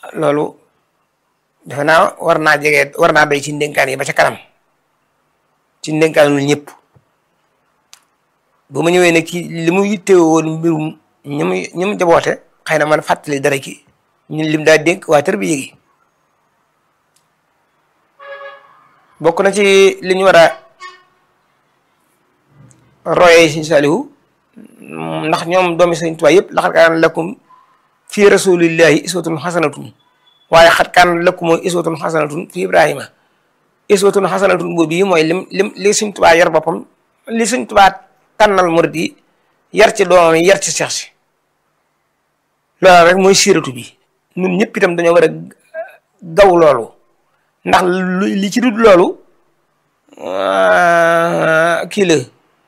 loolu defe naa war naa jege war naa doy ci ndénkaan yi ba ca kanam ci ndénkaanul ñëpp bu ma ñëwee ne kii li mu yittewoo woon mbirum ñi mu ñi mu jaboote xëy na man fàttali dara ki ñun lim daa dénk waa tër bi yéegi bokk na ci li ñu war a royee Sëñ Saalihu ndax ñoom doomi Sëñ Tuubaa yëpp laqad kaana lakum fi rasulillahi iswatun xasanatun waaye xat kaan lakum iswatun xasanatun fi Ibrahima iswatun xasanatun boobu yi mooy lim lim li Sëñ Tuubaa yar boppam li Sëñ Tuubaa tànnal murid yi yar ci doomam yi yar ci seex si loolu rek mooy siiratu bi ñun ñëpp itam dañoo war a gaw loolu ndax li ci dul loolu kii la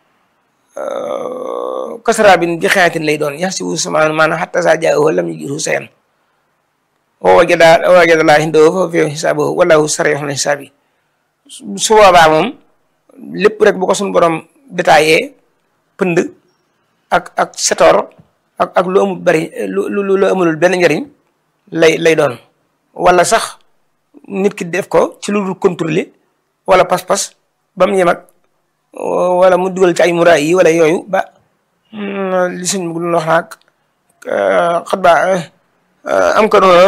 kasara bin bi xayatin lay doon yax si wu samaan maanaam xatta saa jaahu lam yujidu sayan wa wajada wa wajada laa indahu fa fi xisaabahu wallahu sarihul xisaabi su boobaa moom lépp rek bu ko suñ borom détaillé pënd ak ak setoor ak ak lu amul bari lu lu lu amulul benn njariñ lay lay doon wala sax nit ki def ko ci lu dul contrôler wala pas-pas ba mu yem ak wala mu dugal ci ay muraay yi wala yooyu ba li suñ bu wax naag xat ba am ka noona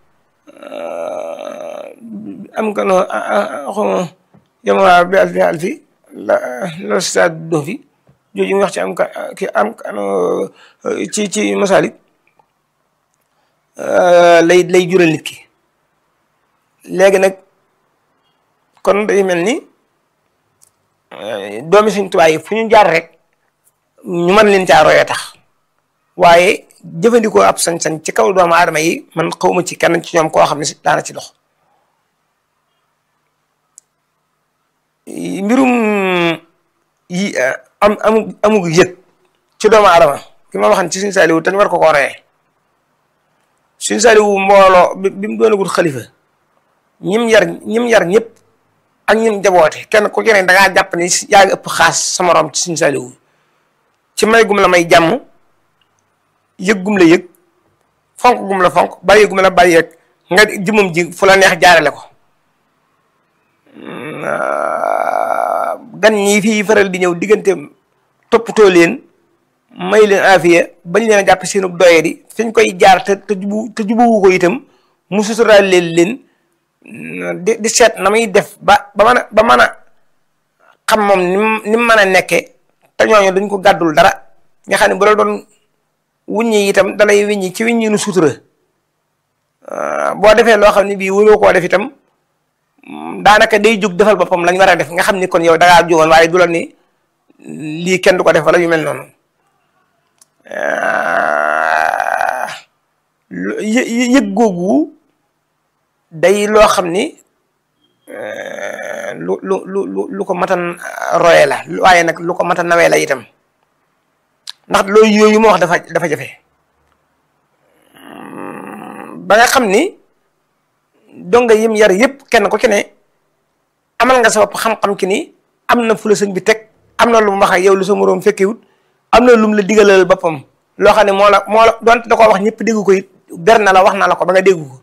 am ka noona xawma yamawaa bi alfi alfi la la stade do fi jooju mu wax ci am ka ki am ci ci masalik lay lay jural nit ki léegi nag kon day mel ni doomi Sëñ Tuubaa yi fu ñu jaar rek ñu mën leen caa royee tax waaye jëfandikoo ab sañ-sañ ci kaw doomu aadama yi man xawma ci kenn ci ñoom koo xam ne si daana ci dox mbirum yi am amu amug yëg ci doomu aadama ki ma waxan ci Sëñ Saaliwu te ñu war ko koo royee Sëñ Saaliwu mbooloo bi mu doonagul xalifa ñim yar ñim yar ñëpp ak ñim jaboote kenn ku ci ne da ngaa jàpp ni yaa ngi ëpp xaas sa morom ci Sëñ Saaliwu ci may gum la may jàmm yëg gum la yëg fonk gum la fonk bàyyi gum la bàyyi rek nga jëmam ji fu la neex jaarale ko gan ñi fii faral di ñëw diggante toppatoo leen may leen afiya bañ leen a jàpp seenu doye di fiñ koy jaar te te jubu te jubuwu ko itam mu suturaal leen leen di di seet na muy def ba ba mën a ba mën a xam moom ni mu ni mu mën a nekkee te ñooñu duñ ko gàddul dara nga xam ne bu la doon wuññi itam dalay wiññi ci wiññi nu sutura boo defee loo xam ne bii waroo koo def itam daanaka day jóg defal boppam lañ war a def nga xam ni kon yow da ngaa jógoon waaye du la ni lii kenn du ko def wala yu mel noonu yëg googu day loo xam ni lu lu lu lu ko matan roye la waaye nag lu ko matan nawee la itam ndax loolu yooyu ma wax dafa dafa jafe ba nga xam ni donga yim yar yëpp kenn ku ci ne amal nga sa bopp xam-xam ki ni am na fu la sëñ bi teg am na lu mu wax ak yow lu sa moroom fekkewut am na lu mu la digalal boppam loo xam ne moo la moo la donte da koo wax ñëpp dégg ko it ber na la wax na la ko ba nga dégg ko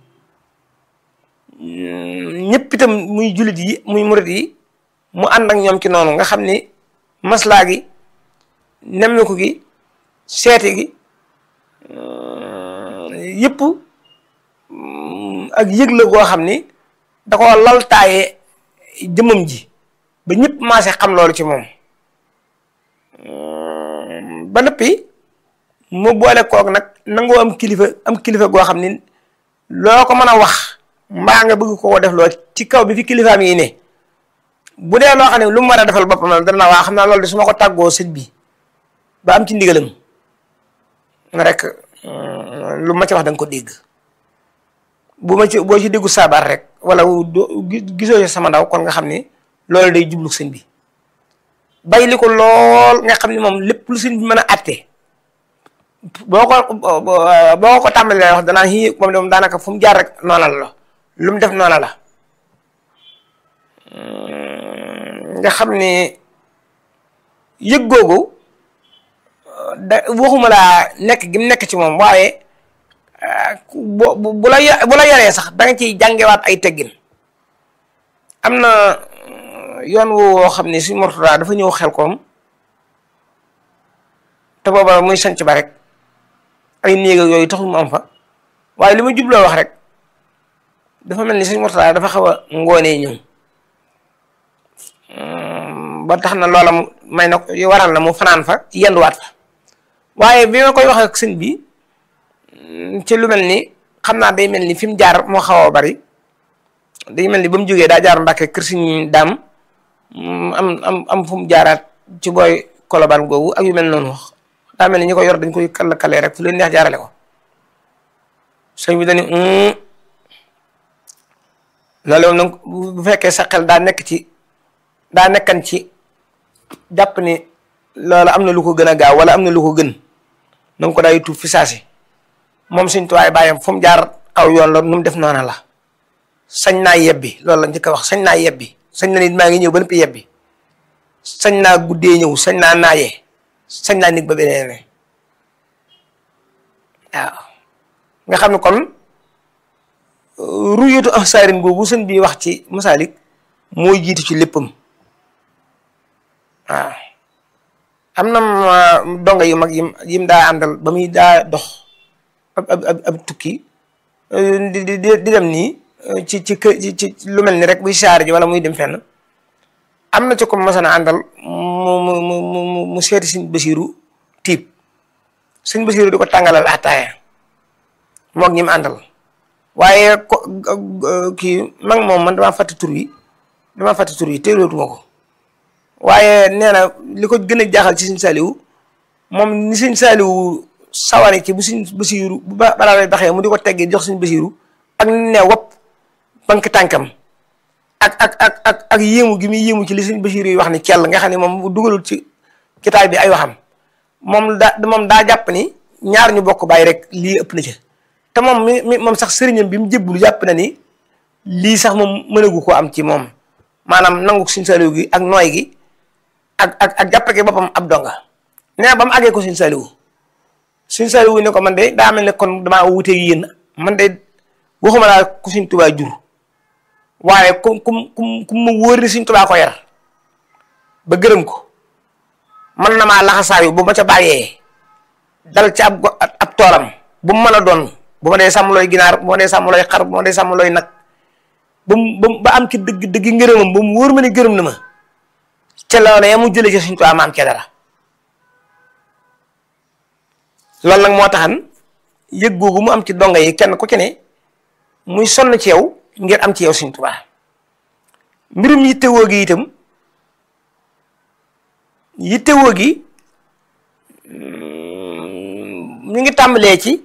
ñëpp itam muy jullit yi muy murit yi mu ànd ak ñoom ci noonu nga xam ni maslaa gi nemmiku gi seeti gi yëpp ak yëg la goo xam ni da ko laltaaye jëmmam ji ba ñëpp maase xam loolu ci moom ba noppi mu boole koog nag nangoo am kilifa am kilifa goo xam ni loo ko mën a wax mbaa nga bëgg koo def loo ci kaw bi fi kilifaam yi ne bu dee loo xam ne lu mu war a defal boppam la dana waa xam naa loolu de su ma ko tàggoo sëñ bi ba am ci ndigalam rek lu ma ci wax da nga ko dégg bu ma ci boo ci déggu saabaar rek wala gisoo ci sama ndaw kon nga xam ni loolu day jublu sëñ bi bay li ko lool nga xam ni moom lépp lu sëñ bi mën a àtte boo ko boo ko tàmbalee wax danaa xii moom de moom daanaka fu mu jaar rek noona la lu mu def noona la nga xam ni yëg googu da waxuma laa nekk gi mu nekk ci moom waaye bu bu la bu la yaree sax da nga ciy jàngewaat ay teggin am na yoon woo xam ne suñ Murtada dafa ñëw xel koom te booba muy sanc ba rek ay néeg ak yooyu taxul mu am fa waaye li ma jubloo wax rek dafa mel ni suñ Murtada dafa xaw a ngoonee ñëw ba tax na loola mu may na waral na mu fanaan fa yenduwaat fa waaye bi ma koy wax ak sëñ bi ci lu mel ni xam naa day mel ni fi mu jaar moo xaw a bari day mel ni ba mu jógee daa jaar Mbàkke kër Sëñ Daam am am am fu mu jaaraat ci booy kolobaan googu ak yu mel noonu wax daa mel ni ñi ko yor dañ koy kall kalee rek fu leen neex jaarale ko sëñ bi dañu loolu nag bu fekkee sa xel daa nekk ci daa nekkan ci jàpp ni loolu am na lu ko gën a gaaw wala am na lu ko gën na nga ko daay tuub fi saasi moom suñ tuwaay bàyyam fu mu jaar aw yoon la nu mu def noona la sañ naa yebbi loolu la njëkk a wax sañ naa yebbi sañ na nit maa ngi ñëw ba noppi yebbi sañ naa guddee ñëw sañ naa naayee sañ naa nit ba beneen ne waaw nga xam ne kon ruyatu ahsaarin boobu sëñ bi wax ci masaalik mooy jiitu ci léppam waaw am na donga yu mag yim yim daa àndal ba muy daa dox ab ab ab tukki di di di dem nii ci ci kë ci lu mel ni rek buy saar ji wala muy dem fenn am na ci ko mosana àndal mu mu mu mu mu seeti sëñ Basiiru tiib sëñ Basiiru di ko tàngalal ataaya moog ñi mu àndal waaye ko kii mag moom man damaa fàtte tur yi damaa fàtte tur yi teelootuma ko waaye nee na li ko gën a jaaxal ci sëñ Saaliwu moom ni sëñ Saaliwu sawari ci bu sëñ Basiiru bu ba balaa lay baxee mu di ko teggee jox sëñ Basiiru ak ne wopp bank tànkam ak ak ak ak ak yéemu gi muy yéemu ci li sëñ Basiiru yi wax ni kell nga xam ne moom dugalul ci kitaab bi ay waxam moom daa moom daa jàpp ni ñaar ñu bokk bàyyi rek lii ëpp na ca te moom mi mi moom sax sëriñam bi mu jébbulu jàpp na ni lii sax moom mënagu ko am ci moom maanaam nangu sëñ Saaliwu gi ak nooy gi ak ak ak jàppe gi boppam ab donga nee ba mu àggee ko sëñ Saaliwu sëñ Saaliwu ne ko man de daa mel ne kon damaa wuteeg yéen man de waxuma laa ku sëñ Tubaa jur waaye ku ku ku ku ma wóor ni sëñ Tubaa ko yar ba gërëm ko man na maa laxasaayu bu ma ca bàyyee dal ci ab ab toolam bu mu mën a doon bu ma dee sàmm looy ginaar bu ma dee sàmm looy xar bu ma dee sàmm looy nag ba mu ba am ci dëgg dëgg ngërëmam ba mu wóor ma ne gërëm na ma ca loola ya mu jëlee ci sëñ Tubaa ma am ca dara loolu nag moo taxan yëg googu mu am ci donga yi kenn ku ci ne muy sonn ci yow ngir am ci yow sëñ Tubaa mbirum yittewoo gi itam yittewoo gi ñu ngi tàmbalee ci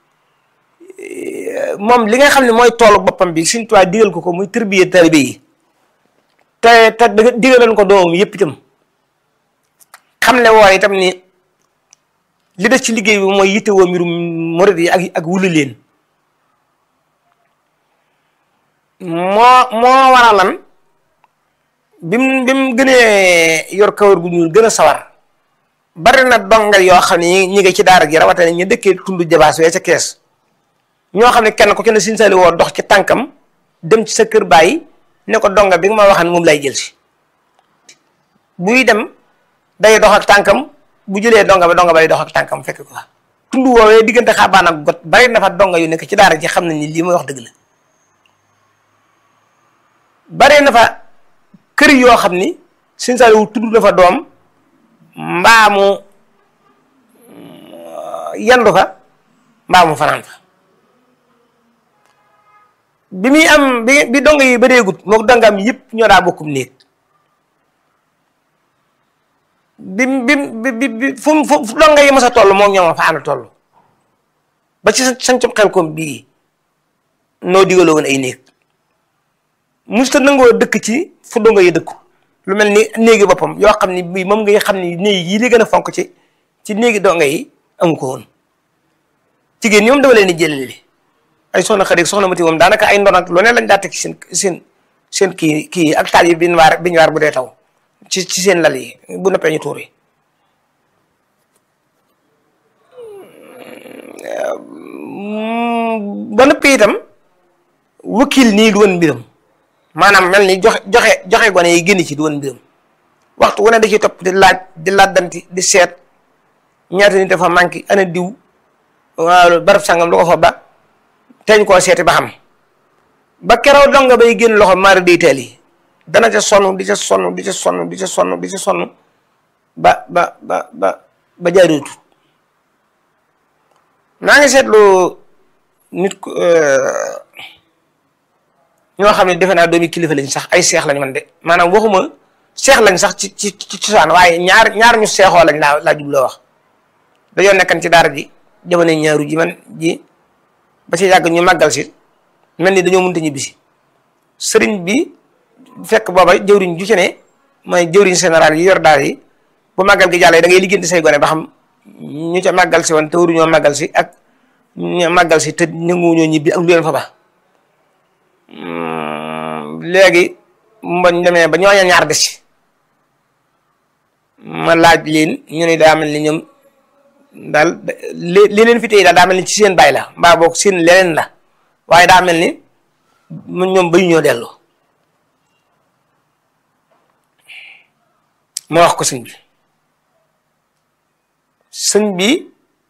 moom li nga xam ne mooy toolu boppam bi sëñ Tubaa digal ko ko muy tërbiye taalibe yi te te digaloon ko doomam yépp itam xam ne woon itam ni li des ci liggéey bi mooy yittewoo mbirum murid yi ak ak wuli leen moo moo waralan bi mu bi mu gënee yor kawar gu ñuul gën a sawar bari na dongal yoo xam ne ñi ngi ci daara gi rawatina ñu dëkkee tund jabaas wee ca kees ñoo xam ne kenn ku ci ne Sëñ Saaliw woo dox ci tànkam dem ci sa kër bàyyi ne ko donga bi nga ma waxan moom lay jël si buy dem day dox ak tànkam bu jëlee donga ba donga bay dox ak tànkam fekk ko fa tund woowee diggante xaabaan ak got bari na fa donga yu nekk ci daara ji xam nañ ni lii may wax dëgg la bari na fa kër yoo xam ni Sëñ Saaliw tudd na fa doom mbaamu yandu fa mbaamu fanaan fa bi muy am bi bi donga yi bareegut mook dongam yëpp ñoo daa bokkum néeg bi bi bi bi fu mu fu donga yi mas a toll moom ñoom fa ànd toll ba ci sancum xel koom bii noo digaloo woon ay néeg musta nangoo dëkk ci fu donga yi dëkku lu mel ni néegi boppam yoo xam ni bii moom ngay xam ni néeg yi li gën a fonk ci ci néegi donga yi amu ko woon jigéen ñi moom dama leen di jëlale ay soxna xarit soxna mati moom daanaka ay ndon ak lu ne lañ daa teg ci seen seen seen kii kii ak taal yi biñ waar biñ waar bu dee taw ci ci seen lal yi bu noppee ñu tuur yi ba noppi itam wakil nii du woon mbiram maanaam mel ni joxe joxe joxe gone yi génn ci du woon mbiram waxtu wu ne da ciy topp di laaj di laajdanti di seet ñaata nit dafa manqué ana diw waaw barab sangam lu ko fa ba teñ koo seeti ba xam ba keroog donga bay génn loxo maari day teel yi dana ca sonn di ca sonn di ca sonn di ca sonn di ca sonn ba ba ba ba ba jaarootu naa ngi seetlu nit ku ñoo xam ne defe naa doomi kilifa lañ sax ay seex lañ man de maanaam waxuma seex lañ sax ci ci ci cosaan waaye ñaar ñaar ñu seexoo lañ laa laa jubloo wax dañoo nekkan ci daara ji jamono ñaaru ji man ji ba ci yàgg ñu màggal si mel ni dañoo mënta ñibbisi sëriñ bi fekk booba jëwriñ ju ci ne mooy jëwriñ général yi yor daara yi bu màggal gi jàllee da ngay liggéeyante say gone ba xam ñu ca màggal si woon te waruñoo màggal si ak ñu màggal si te nanguwuñoo ñibbi ak lu leen fa ba léegi mbañ demee ba ñooña ñaar des ci ma laaj leen ñu ne daa mel ni ñoom daal li li leen fi tey daal daa mel ni ci seen baay la mbaa boog seen leneen la waaye daa mel ni ñoom bayu ñoo dellu ma wax ko sëñ bi sëñ bi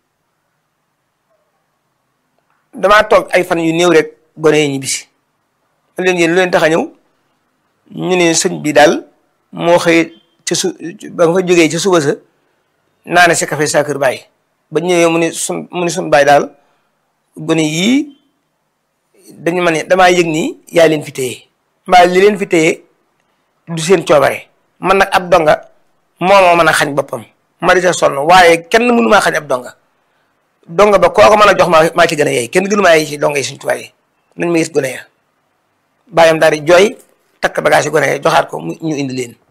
damaa toog ay fan yu néew rek gone yi ñibbisi ma leen yéen lu leen tax a ñëw ñu ne sëñ bi daal moo xëy ca su ba nga fa jógee ca suba sa naa ne si café sa kër bàyyi ba ñëwee mu ne sun mu ne sun bàyyi daal gone yii dañu ma ne damaa yëg nii yaa leen fi téye mbaa li leen fi téye du seen coobare man nag ab donga moo moo mën a xañ boppam ma di ca sonn waaye kenn mënu maa xañ ab donga donga ba koo ko mën a jox maa maa ci gën a yey kenn gënu maa yey ci donga yi suñ tubaab yi nañ ma gis gone ya bàyyam daal di jooy takk bagage yi gone ya joxaat ko mu ñu indi leen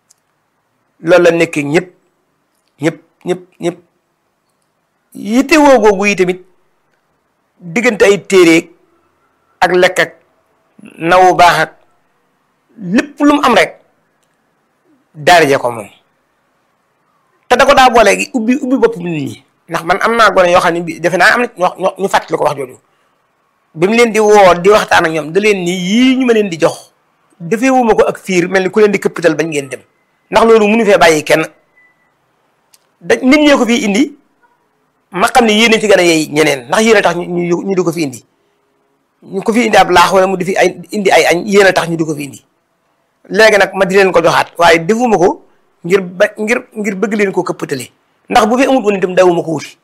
loolu la nekkee ñëpp ñëpp ñëpp ñëpp yitte woo googu yi tamit diggante ay téere ak lekk ak nawu baax ak lépp lu mu am rek daarije ko moom te da ko daa boole gi ubbi ubbi bopp nit ñi ndax man am naa gone yoo xam ne bi defe naa am na ñoo ñu fàttali ko wax jooju bi mu leen di woo di waxtaan ak ñoom da leen ni yii ñu ma leen di jox defee wuma ko ak fiir mel ni ku leen di këppital bañ ngeen dem ndax loolu mënu fee bàyyi kenn da nit ñee ko fii indi ma xam ne yéene ci gën a yey ñeneen ndax yéen a tax ñu ñu di ko fi indi ñu ko fi indi ab laax wala mu di fi ay indi ay añ yéen a tax ñu di ko fi indi léegi nag ma di leen ko joxaat waaye defuma ko ngir ba ngir ngir bëgg leen ko këppatale ndax bu fi amut woon itam dawuma ko wuti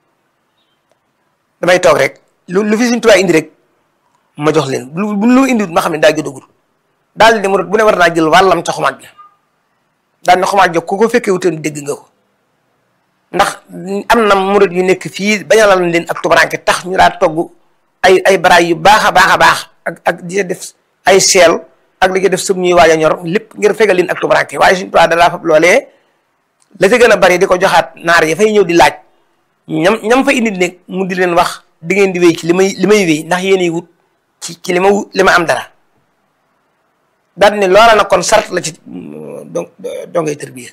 damay toog rek lu lu fi suñ tubaab indi rek ma jox leen lu bu lu indi ma xam ne daa jotagul daal di mu bu ne war naa jël wàllam ca xumaat la daal ne xumaat jox ku ko fekkee wutoon dégg nga ko ndax am na murid yu nekk fii bañalal leen ak tubaranke tax ñu daa togg ay ay baraay yu baax a baax a baax ak ak di def ay seel ak li ko def sëb ñuy waaj a ñor lépp ngir fegal leen ak tubaranke waaye suñu tubaab dalaa fab loolee la ca gën a bari di ko joxaat naar yi fay ñëw di laaj ñam ñam fa indi nekk mu di leen wax di ngeen di wéy ci li may li may wéy ndax yéenay wut ci ci li ma wut li ma am dara daal ne loola nag kon sart la ci donc dongay tërbiya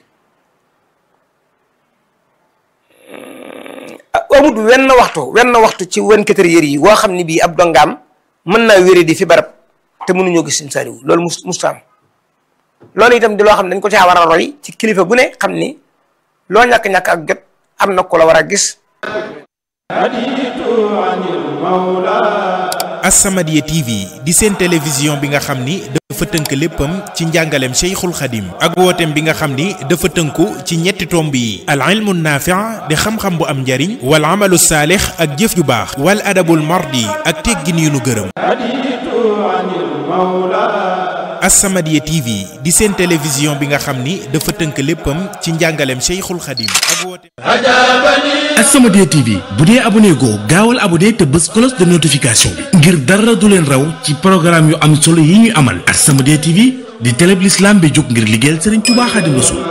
amut wenn waxtu wenn waxtu ci wen quatre heures yi woo xam ne bii ab dongaam mën naa wéri di fi barab te mënuñoo gis Sëñ Saaliw loolu mus musta am loolu itam di loo xam ne dañ ko caa war a roy ci kilifa gu ne xam ni loo ñàkk-ñàkk ak jot am na ko la war a gis As-Samadiyya TV di seen télévision bi nga xam ni dafa tënk léppam ci njàngaleem Cheikhul Khadim ak wooteem bi nga xam ni dafa tënku ci ñetti tomb yi al ilmu naafi' di xam-xam bu am njariñ wal amalu saalix ak jëf ju baax wal adabul mardi ak teggin yu nu gërëm As-Samadiyya TV di seen télévision bi nga xam ni dafa tënk léppam ci njàngaleem Cheikhul Khadim ak wooteem As-Samadiyya TV bu dee abonné goo gaawal abonné te bës cloche de notification bi ngir dara du leen raw ci programme yu am solo yi ñuy amal As-Samadiyya TV di télé bi l'islam bi jóg ngir liggéeyal Serigne Touba Xaadimu Rasuul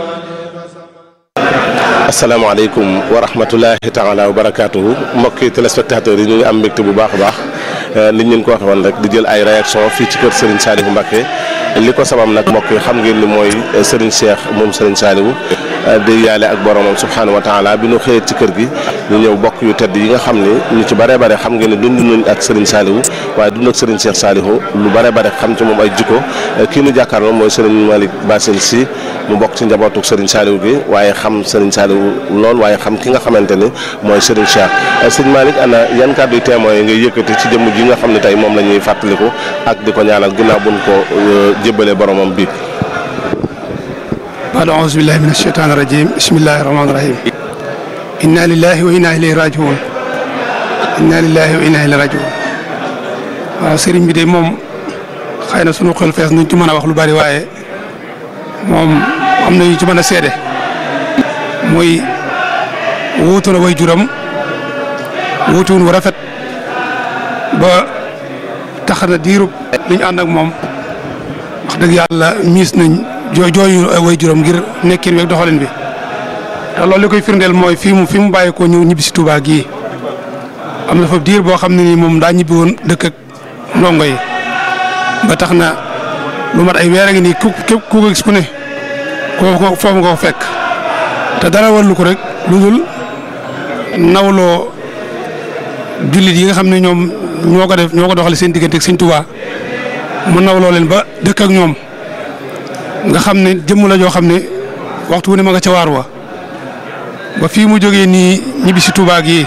asalaamaaleykum wa rahmatulahi taala wa barakaatuhu mbokki téléspectateurs yi ñu ngi am mbégte bu baax a baax nit ñeen ko waxe woon rek di jël ay réaction fii ci kër Serigne Saliou Mbacké li ko sabab nag mbokk yi xam ngeen ni mooy Serigne Cheikh moom Serigne Saliou di yaale ak boromam subhaanahu wa taala bi ñu xëyee ci kër gi ñu ñëw bokk yu tedd yi nga xam ne ñu ci bare bare xam ngeen ne dund nañ ak Serigne Saliou waaye dund ak Serigne Cheikh Saliou lu bare bare xam ci moom ay jikko kii nu jàkkaarloo mooy Serigne Malick Bassel Sy mu bokk ci njabootuk Serigne Saliou gi waaye xam Serigne Saliou lool waaye xam ki nga xamante ni mooy Serigne Cheikh Serigne Malick ana yan kàddu yu témoin yi ngay yëkkati ci jëmm ji nga xam ne tey moom la ñuy fàttaliku ak di ko ñaanal ginnaaw buñ ko jébbalee boromam bi baada auzu billahi min asheytaan irajim bismillahi rahmaani rahim inna lillahi wa inna ilayhi rajiun inna lillahi wa inna ilayhi rajiun waaw sëriñ bi de moom xëy na sunu xel fees nuñ ci mën a wax lu bari waaye moom am na ñu ci mën a seede muy wuutu na way juram wuutuwun wu rafet ba tax na diirub li ñu ànd ak moom wax dëgg yàlla miis nañ joo jooyu way juróom ngir nekkin weeg doxalin bi te loolu li koy firndeel mooy fii mu fi mu bàyyi ko ñëw ñibbi si Touba gii am na fa diir boo xam ne nii moom daa ñibbi woon dëkk ak ndongo yi ba tax na lu mat ay weer a ngi nii ku képp ku ko gis ku ne ko foofu nga ko fekk te dara warlu ko rek lu dul nawloo jullit yi nga xam ne ñoom ñoo ko def ñoo ko doxale seen diggante ak Sëñ Touba mu nawloo leen ba dëkk ak ñoom nga xam ne jëmm la joo xam ne waxtu wu ne ma nga ca waar wa ba fii mu jógee nii ñibbi si Touba gi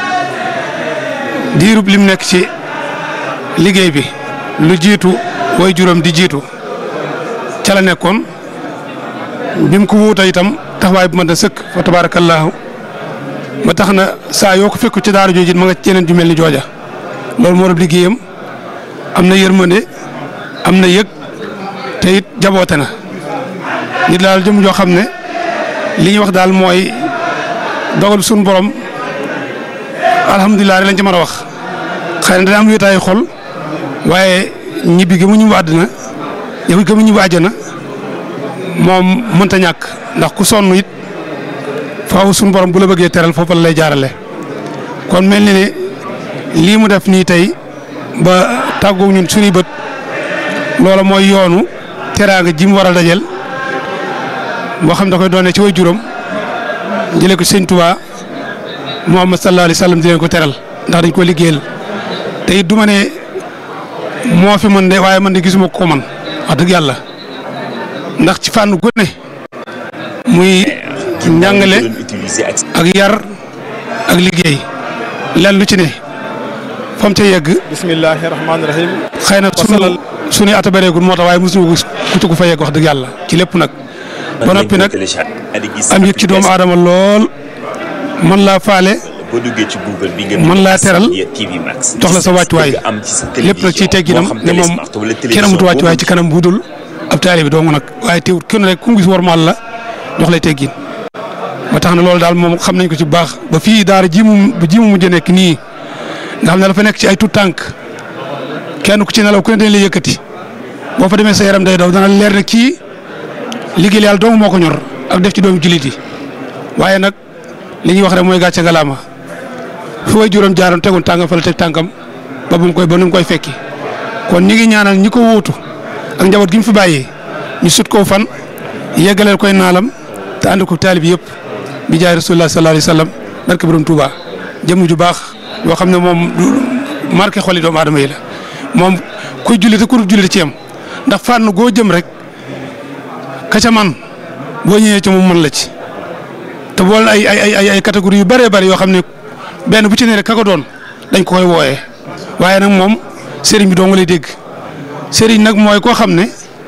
diirub lim nekk ci liggéey bi lu jiitu way juróom di jiitu ca la nekkoon bi mu ko wuuta itam taxawaay bu mën a sëkk fa tabaarakallaahu ba tax na saa yoo ko fekku ci daara jooju ma nga ci yeneen ju mel ni jooja loolu moo doon liggéeyam am na yërmande am na yëg te it jaboote na nit daal jëm joo xam ne li ñuy wax daal mooy dogal suñu borom alhamdulilah rek lañ ci mën a wax xëy na dana am wéetaayu xol waaye ñibbi gi mu ñibbi àddina yow gi mu ñibbi àjjana moom mënta ñàkk ndax ku sonn it faaw suñu borom bu la bëggee teral foofu la lay jaarale kon mel ni ne lii mu def nii tey ba tàggoog ñun suñuy bët loola mooy yoonu teraanga ji mu war a dajel boo xam da koy doonee ci way juróom jëlee ko sëñ Tuubaa Muhammad sallallahu alayhi wa sallam di leen ko teral ndax dañ ko liggéeyal te it du ma ne moo fi mën de waaye man de gisuma ko man wax dëgg yàlla ndax ci fànn gu ne muy njàngale ak yar ak liggéey lan lu ci ne fam ca yegg bismillahi rahmaani rahim xëy na sunu suñuy ata bëreegul moo tax waaye mosuñu gis ku ci ku fa yegg wax dëgg yàlla ci lépp nag ba noppi nag am yëg ci doomu aadama lool man laa faale boo duggee ci Google bi nga mën laa teral TV Max jox la sa wàccuwaay am ci sa lépp nag ciy tegginam ne moom kenn amut wàccuwaay ci kanam bu dul ab taali bi dong nag waaye teewut kenn rek ku mu gis warmaal la jox lay teggin ba tax na loolu daal moom xam nañ ko ci bu baax ba fii daara ji mu ji mu mujj nekk nii nga xam ne dafa nekk ci ay tout tànk kenn ku ci nelaw ku ne dañ lay yëkkati boo fa demee sa yaram day daw dana leer ne kii liggéey yàlla dong moo ko ñor ak def ci doomu jullit yi waaye nag li ñuy wax rek mooy gàcce galaama fi way juróom jaaroon tegoon tàngam fa la teg tànkam ba bu mu koy ba nu mu koy fekki kon ñi ngi ñaanal ñi ko wuutu ak njaboot gi mu fi bàyyee ñu sut koo fan yeggaleel koy naalam te ànd ko taalib yëpp bi jaay rasulullah sallallahu alayhi wa sallam barke borom Touba jëmm ju baax yoo xam ne moom du marqué xoli doomu aadama yi la moom kuy julli te ku dul julli ci yam ndax fànn goo jëm rek ka ca man boo ñëwee ci moom mën la ci te boole ay ay ay ay catégorie yu bëree bëri yoo xam ne benn bu ci ne rek ka ko doon dañ ko koy wooyee waaye nag moom sëriñ bi doo nga lay dégg sëriñ nag mooy koo xam ne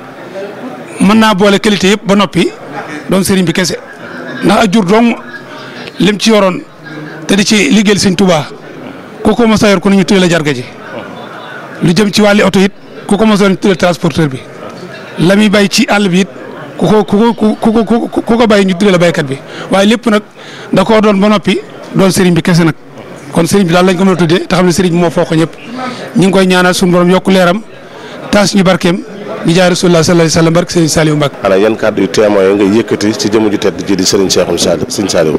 mën naa boole qualité yëpp ba noppi doon sëriñ bi kese ndax ak jur dong lim ci yoroon te di ci liggéeyal sëñ Tuubaa ku ko mos a yor ku ne ñu tuddee la jarga ji lu jëm ci wàlli oto it ku ko mos a yor ñu tuddee transporteur bi la muy bay ci àll bi it ku ko ku ko ku ko ku ko bay ñu tuddee la baykat bi waaye lépp nag da koo doon ba noppi doon sëriñ bi kese nag kon sëriñ bi daal lañ ko mën a tuddee te xam ne sëriñ bi moo foo ko ñëpp ñu ngi koy ñaanal suñu borom yokku leeram taas ñu barkeem di jaay rasulullah sallallahu alayhi wa sallam barke sëriñ Saliou Mbacke. ana yan kàddu yu témoin yi nga yëkkati ci jëmm ju tedd ji di Serigne Cheikhoul Saliou Serigne Saliou.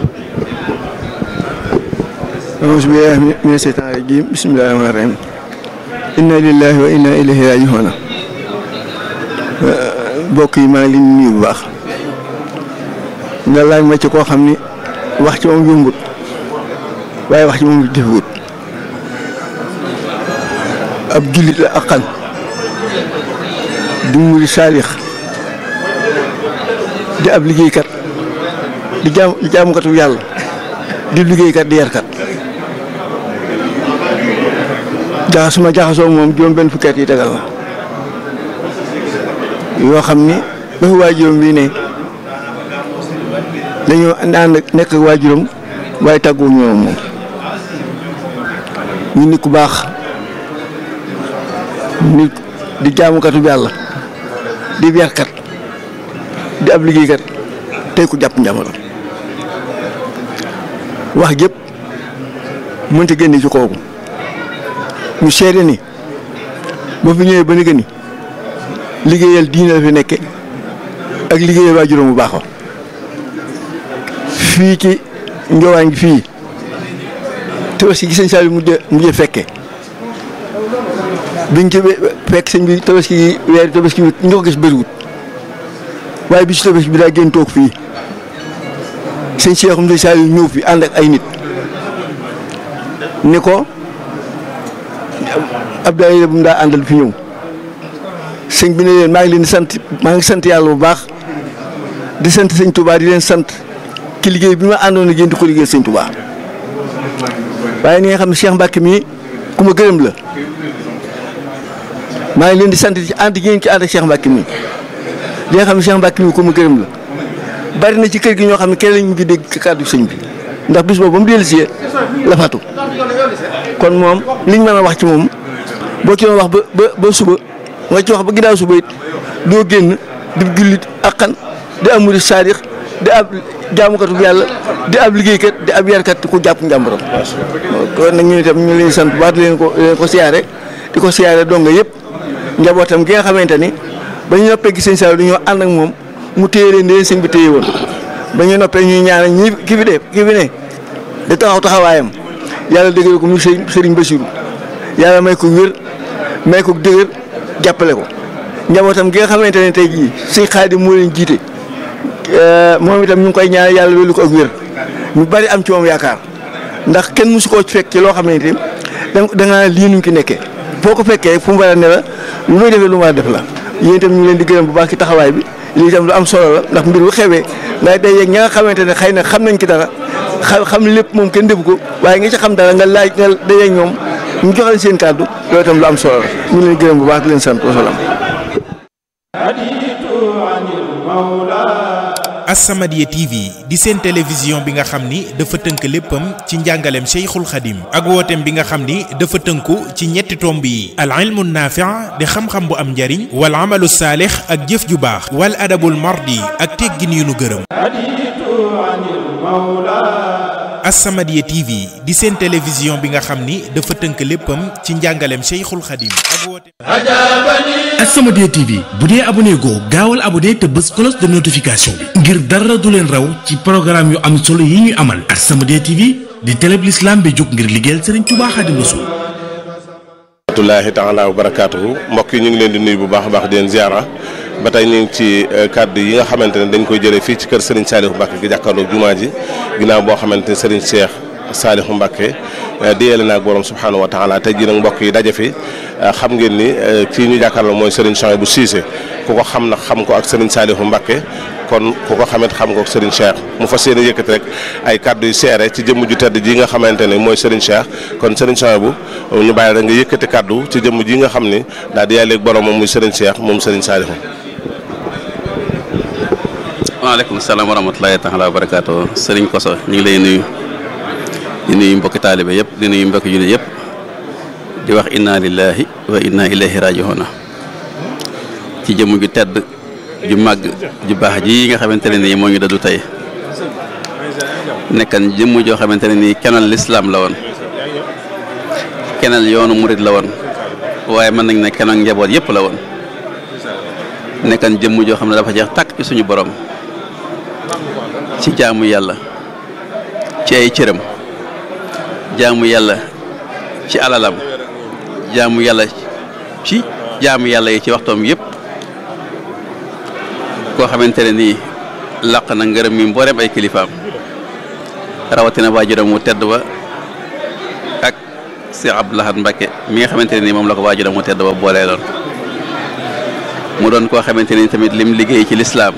auzu billahi mina seytaani rajiim bismillahi rahmaani rahiim inna lillahi wa inna ilayhi raaji'uun mbokk yi maa ngi leen di nuyu bu baax nga laaj ma ci koo xam ni wax ci moom yombut waaye wax ci moom defewut ab jullit la aqan di muri saalix di ab liggéeykat di jaam di jaamukatu yàlla di liggéeykat di yarkat jaxasuma jaxasoo moom juróom benn fukki at yi tegal la yoo xam ni ba fi waajuram bii ne dañoo ànd nekk ak waajuram waaye tàggu ñoom moom ñu nit ku baax nit di jaamukatu yàlla di yarkat di ab liggéeykat tey ku jàpp njàmbaram wax jëpp mënta génne ci kooku ñu seede ni ba fi ñëwee ba ni ni liggéeyal diine la fi nekke ak liggéeyal waajuram bu baax wa fii ci njowaan gi fii tabaski gi sëñ Saliou mujj mujj fekke biñ ci fekk sëñ bi tabaski gi weer tabaski bi ñu ko gis bëriwut waaye bi ci tabaski bi daa génn toog fii sëñ Cheikhoum sëñ Saliou ñëw fi ànd ak ay nit ni ko Abdoulaye bu mu daa àndal fi ñëw sëñ bi ne leen maa ngi leen di sant maa ngi sant yàlla bu baax di sant sëñ Touba di leen sant ci liggéey bi ma àndoon ak yéen di ko liggéey sëñ Touba waaye ni nga xam ne Cheikh Mbacke mii ku ma gërëm la maa ngi leen di sant ci ànd ngeen ci ànd ak Cheikh Mbacke mii li nga xam ne Cheikh Mbacke mii ku ma gërëm la bari na ci kër gi ñoo xam ne kenn lañ mu ngi dégg kàddu sëñ bi ndax bis boobu ba mu dellusee la fatu kon moom liñ mën a wax ci moom boo ci doon wax ba ba ba suba nga ci wax ba ginnaaw suba it doo génn di jullit akkan di am murid saadix di ab jaamukatu yàlla di ab liggéeykat di ab yarkat ku jàpp njàmbaram kon nag ñu itam ñu leen sant baat leen ko leen ko siyaare di ko siyaare donga yëpp njabootam gi nga xamante ni ba ñu noppee gis sëñ Saliou dañoo ànd ak moom mu téye leen leen sëñ bi téye woon ba ñu noppee ñuy ñaanal ñi ki fi de ki fi ne di taxaw taxawaayam yàlla dëggal ko mu sëriñ Bassirou yàlla may ko wér may ko dëgër jàppale ko njabootam gi nga xamante ne tey jii sëñ Xaadim moo leen jiite moom itam ñu ngi koy ñaan yàlla wélu ko ak wér ñu bari am ci moom yaakaar ndax kenn mësu koo fekk ci loo xam ne itam da nga lii nuñ ki nekkee boo ko fekkee fu mu war a ne la lu muy defee lu mu war a def la yéen itam ñu leen di gërëm bu baax ci taxawaay bi lii itam lu am solo la ndax mbir bu xewee ngay day yeeg ña nga xamante ne xëy na xam nañ ci dara xam xam lépp moom kenn defu ko waaye nga ci xam dara nga laaj nga day yeeg ñoom ñu jox leen seen kàddu loolu itam lu am solo la ñu leen gërëm bu baax di leen sant wasalaam As-Samadiyya TV di seen télévision bi nga xam ni dafa tënk léppam ci njàngaleem Cheikhul Khadim ak wooteem bi nga xam ni dafa tënku ci ñetti tomb yi al ilmu naafi' di xam-xam bu am njariñ wal amalu saalix ak jëf ju baax wal adabul mardi ak teggin yu nu gërëm As-Samadiyya TV di seen télévision bi nga xam ni dafa tënk léppam ci njàngaleem Cheikhul Khadim ak wooteem As-Samadiyya TV bu dee abonné goo gaawal abonné te bës cloche de notification bi ngir dara du leen raw ci programme yu am solo yi ñuy amal As-Samadiyya TV di télé bi l'islam bi jóg ngir liggéeyal Serigne Touba Xaadimu Rasuul rahmatullahi taala wa barakaatuhu mbokk yi ñu ngi leen di nuyu bu baax a baax di leen ziara ba tey ñu ngi ci kàddu yi nga xamante ne dañ koy jëlee fii ci kër Serigne Saliou Mbacke gi jàkkaarloog jumaa ji ginnaaw boo xamante ne Serigne Cheikh Saliou Mbacke di yéele naag borom subhanahu wa taala tey jii nag mbokk yi daje fi xam ngeen ni kii ñu jàkkaarloo mooy Serigne Souhaïbou Cissé ku ko xam nag xam ko ak Serigne Saliou Mbacke kon ku ko xamit xam ko ak Serigne Cheikh mu fas yéene yëkkati rek ay kàddu yu seere ci jëmm ju tedd ji nga xamante ne mooy Serigne Cheikh kon Serigne Souhaïbou ñu bàyyi rek nga yëkkati kàddu ci jëmm ji nga xam ni daal di yàlleeg borom moom muy Serigne Cheikh moom Serigne Saliou waaleykum salaam wa rahmatulahi taala wa barakaatu sëriñ Koso ñu ngi lay nuyu di nuyu mbokki taalibe yëpp di nuyu mbokki jullit yëpp di wax inna lillahi wa inna ilayhi raji'un ci jëmm ju tedd ju màgg ju baax ji nga xamante ne nii moo ñu dadu tey nekkan jëmm joo xamante ne nii kenal lislaam la woon kenal yoonu murit la woon waaye mën nañ ne kenal njaboot yëpp la woon nekkan jëmm joo xam ne dafa jeex tàkk ci suñu borom ci jaamu yàlla ci ay cëram jaamu yàlla ci alalam jaamu yàlla ci jaamu yàlla yi ci waxtoom yëpp koo xamante ne nii làq na ngërëm mi mbooleem ay kilifaam rawatina waajuram mu tedd ba ak Cheikh Abdou Lahad Mbacké mi nga xamante ne ni moom la ko waajuram mu tedd ba boolee loon mu doon koo xamante ni tamit lim liggéey ci lislaam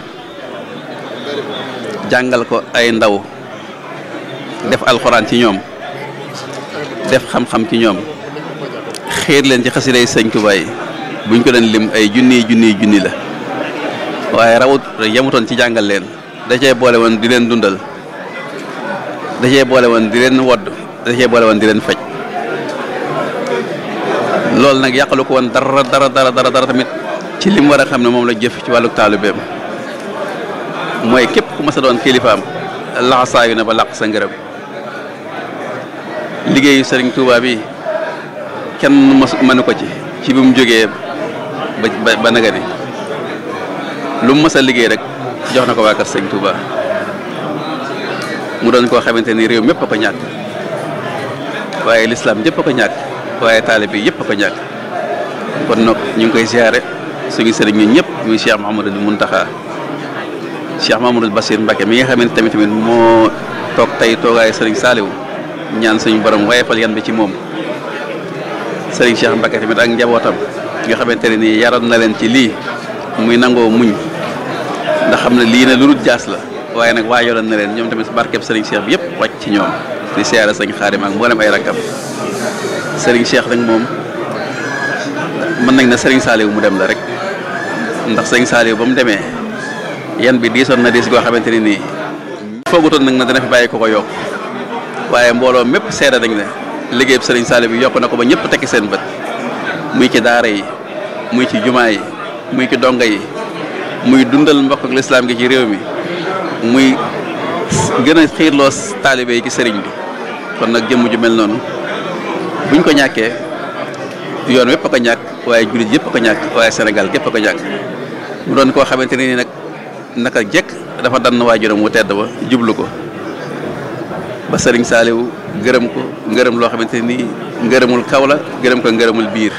jàngal ko ay ndaw def alxuraan ci ñoom def xam-xam ci ñoom xiir leen ci xasiday sëñ Tuubaa yi buñ ko doon lim ay junniy junniy junni la waaye rawut yemutoon ci jàngal leen da cee boole woon di leen dundal da cee boole woon di leen wodd da cee boole woon di leen faj loolu nag yàqalu ko woon dara dara dara dara dara tamit ci lim war a xam ne moom la jëf ci wàllu taalibeem mooy képp ku mas a doon kilifaam laxasaayu na ba làq sa ngërëm liggéeyu sëriñ Touba bi kenn mas mënu ko ci ci bi mu jógee ba ba naga ni lu mu mas a liggéey rek jox na ko waa kër sëriñ Touba mu doon koo xamante ni réew mépp a ko ñàkk waaye lislaam ñëpp a ko ñàkk waaye taalibe yëpp a ko ñàkk kon nag ñu ngi koy siyaare suñu sëriñ ñun ñëpp muy Cheikh Mouhamadul Mountakha Cheikh Mamadou Bassir Mbacké mi nga xamante tamit tamit moo toog tey toogaayu Serigne Saliou ñaan suñu borom wayefal yan bi ci moom Serigne Cheikh Mbacké tamit ak njabootam nga xamante ne nii yaroon na leen ci lii muy nangoo muñ ndax xam ne lii ne lu dul jaas la waaye nag waajaloon na leen ñoom tamit barkeb Serigne Cheikh bi yëpp wàcc ci ñoom di siyaare Serigne Xaadim ak mboolem ay rakkam Serigne Cheikh nag moom mën nañ na Serigne Saliou mu dem la rek ndax Serigne Saliou ba mu demee. yan bi diisoon na diis goo xamante ne nii foogutoon nag na dana fi bàyyi ko ko yokk waaye mbooloo mépp seede nañ ne liggéey bu Serigne Saliou bi yokk na ko ba ñëpp tekki seen bët muy ci daara yi muy ci jumaa yi muy ci donga yi muy dundal mbokk ak lislaam gi ci réew mi muy gën a xiirloo taalibe yi ci sëriñ bi kon nag jëmm ju mel noonu buñ ko ñàkkee yoon wépp a ko ñàkk waaye jullit yëpp a ko ñàkk waaye Sénégal gépp a ko ñàkk mu doon koo xamante ne ni nag naka jekk dafa dann waajuram wu tedd ba jublu ko ba sëriñ Saaliw gërëm ko ngërëm loo xamante ni ngërëmul kaw la gërëm ko ngërëmul biir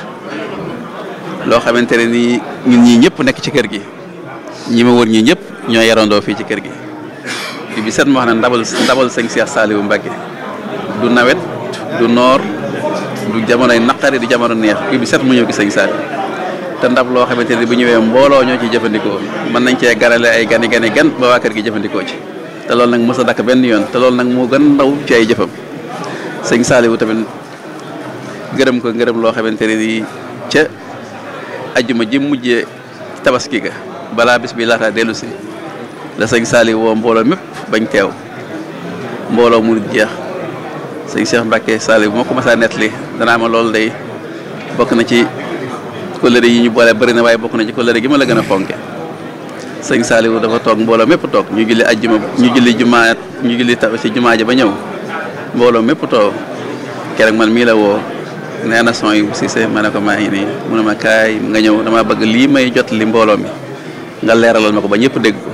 loo xamante ne nii ñun ñii ñëpp nekk ci kër gi ñi ma wër ñii ñëpp ñoo yarandoo fii ci kër gi bi bi set ma wax ne ndabal ndabal sëñ Cheikh Saaliw Mbacké du nawet du noor du jamonoy naqari du jamono neex bi bi set mu ñëw gi sëñ Saaliw te ndab loo xamante ni bu ñëwee mbooloo ñoo ciy jëfandikoo mën nañ cee ganale ay gani gani gan ba waa kër gi jëfandikoo ci te loolu nag mës a dakk benn yoon te loolu nag moo gën ndaw ci ay jëfam sëñ Saaliwu tamit gërëm ko ngërëm loo xamante ne nii ca ajjuma ji mujjee tabaski ga balaa bis bi laata dellu si la sëñ Saaliw woo mbooloo mépp bañ teew mbooloo mu jeex sëñ Cheikh Mbacké Saaliw moo ko mas a nettali danaa ma loolu day bokk na ci kóllëre yi ñu boole bëri na waaye bokk na ci kóllëre gi ma la gën a fonke sëñ Saliou dafa toog mbooloo mépp toog ñu julli ajjuma ñu julli jumaa ñu julli ta ci jumaa ji ba ñëw mbooloo mépp toog keroog man mii la woo nee na son yu Cissé ma ne ko maa ngi nii mu ne ma kaay nga ñëw dama bëgg lii may jot li mbooloo mi nga leeralal ma ko ba ñëpp dégg ko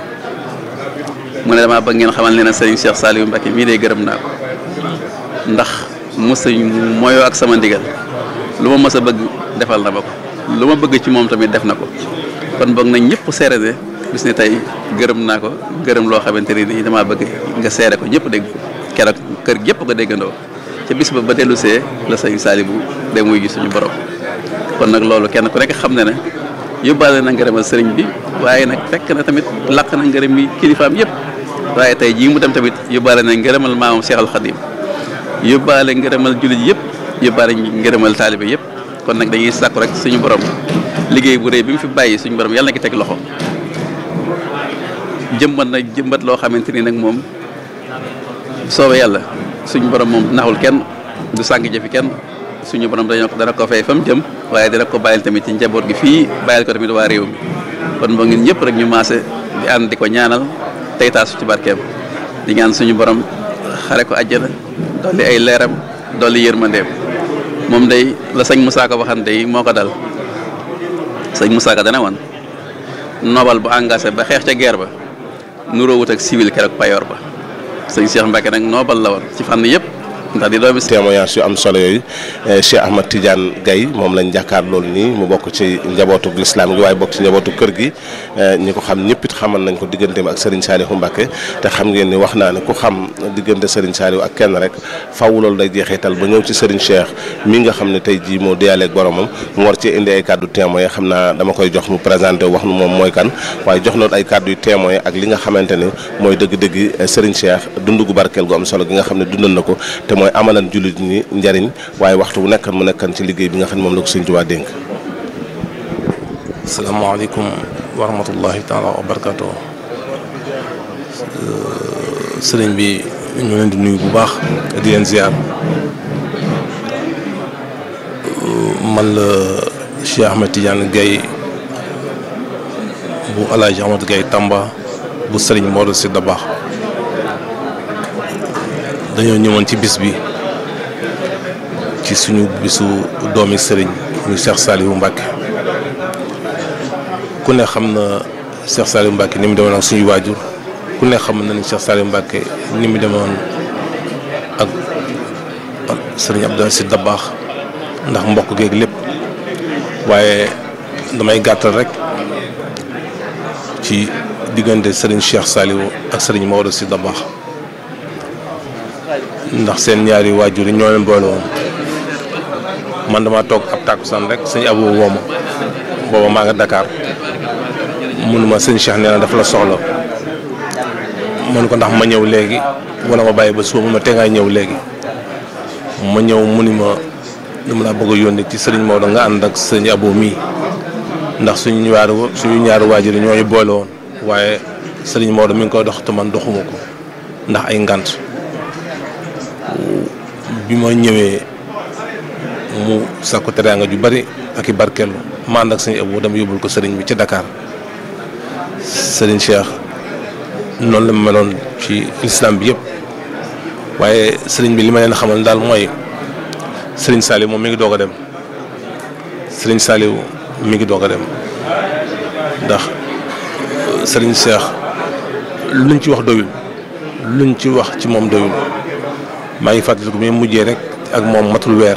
mu ne damaa bëgg ngeen xamal ne na sëriñ Cheikh Saliou Mbacké mii de gërëm naa ko ndax mos mooyoo ak sama ndigal lu ma mës a bëgg defal na ma ko lu ma bëgg ci moom tamit def na ko kon boog nañ ñëpp seere ne bis ne tey gërëm naa ko gërëm loo xamante ne nii damaa bëgg nga seere ko ñëpp dégg ko keroog kër gépp ko déggandoo ca bis ba ba dellu see la sëñ Saliou de muy gis suñu borom kon nag loolu kenn ku nekk xam ne ne yóbbaale na ngërëmal sëriñ bi waaye nag fekk na tamit laq na ngërëm yi kilifaam yëpp waaye tey jii mu dem tamit yóbbaale na ngërëmal maamam Cheikh Al Khadim yóbbaale ngërëmal jullit yëpp yóbbaale ngërëmal taalibe yëpp kon nag dañuy sàkku rek suñu borom liggéey bu rëy bi mu fi bàyyi suñu borom yàlla na ki teg loxo jëmbat na jëmbat loo xamante ni nag moom soobee yàlla suñu borom moom naxul kenn du sàng jëfi kenn suñu borom dañoo ko dana ko fay fa mu jëm waaye dina ko bàyyil tamit ci njaboot gi fii bàyyil ko tamit waa réew mi kon boo ngeen ñëpp rek ñu maase di ànd di ko ñaanal tey taasu ci barkeem di ñaan suñu borom xare ko àjjana dolli ay leeram dolli yërmandeem moom day la sëñ Moussa ko waxante yi moo ko dal sëñ Moussa ko dana woon nobal bu engagé ba xeex ca guerre ba nuróowut ak civil keroog payoor ba sëñ Cheikh Mbacké nag nobal la woon ci fànn yëpp ndax di doomi témoignage yu am solo yooyu Cheikh Ahmad Tidiane Gaye moom lañ jàkkaar loolu nii mu bokk ci njabootu lislaam gi waaye bokk ci njabootu kër gi ñi ko xam ñëpp it xamal nañ ko digganteem ak Serigne Saliou Mbacké te xam ngeen ni wax naa ne ku xam diggante Serigne Saliou ak kenn rek faw loolu day jeexital ba ñëw ci Serigne Cheikh mi nga xam ne tey jii moo deyaaleeg boromam mu war cee indi ay kàddu témoin xam naa dama koy jox mu présenté wax nu moom mooy kan waaye jox noonu ay kàddu yu témoin ak li nga xamante ne mooy dëgg-dëgg Serigne Cheikh dund gu barkeel gu am solo gi nga xam ne dundal na ko te mooy amalan jullit ñi njariñ waaye waxtu bu nekkan mu nekkan ci liggéey bi nga xam ne moom la ko Serigne Touba dénk asalaamaaleykum wa rahmatullahi taala wa barakaatu sëriñ bi ñu leen di nuyu bu baax di leen ziar man la Cheikh Ahmed Tidiane Gaye bu Alaaji Ahmed Gaye Tamba bu sëriñ Modou Sy Dabakh dañoo ñëwoon ci bis bi ci suñu bisu doomi sëriñ muy Cheikh Saliou Mbacké ku ne xam na Cheikh Saliou Mbacké ni mu demoon ak suñu waajur ku ne xam na ni Cheikh Saliou Mbacké ni mu demoon ak sëriñ Abdou Sy Dabakh ndax mbokk geeg lépp waaye damay gàttal rek ci diggante sëriñ Cheikh Saliou ak sëriñ Maodo Sy Dabakh ndax seen ñaari waajur yi ñoo leen boole woon man dama toog ab tàkkusaan rek sëñ Abou wooma booba maa nga Dakar munuma sëñ Cheikh nee na dafa la soxla mën ko ndax ma ñëw léegi wala ma bàyyi ba suba mun ma te ngay ñëw léegi ma ñëw mu ni ma dama laa bëgg a yónni ci sëriñ Maodo nga ànd ak sëñ Abou mii ndax suñu ñaari suñu ñaari waajur yi ñooy boole woon waaye sëriñ Maodo mi ngi koy dox te man doxuma ko ndax ay ngant bi ma ñëwee mu sàkku teraanga ju bari ak i barkeelu ma ànd ak sëñ Abou dama yóbbul ko sëriñ bi ci Dakar sëriñ Cheikh noonu la meloon ci lislaam bi yëpp waaye sëriñ bi li ma leen xamal daal mooy sëriñ Saliou moom mi ngi doog a dem sëriñ Saliou mi ngi doog a dem ndax sëriñ Cheikh luñ ci wax doyul luñ ci wax ci moom doyul maa ngi fàttaliku bi mujjee rek ak moom matul weer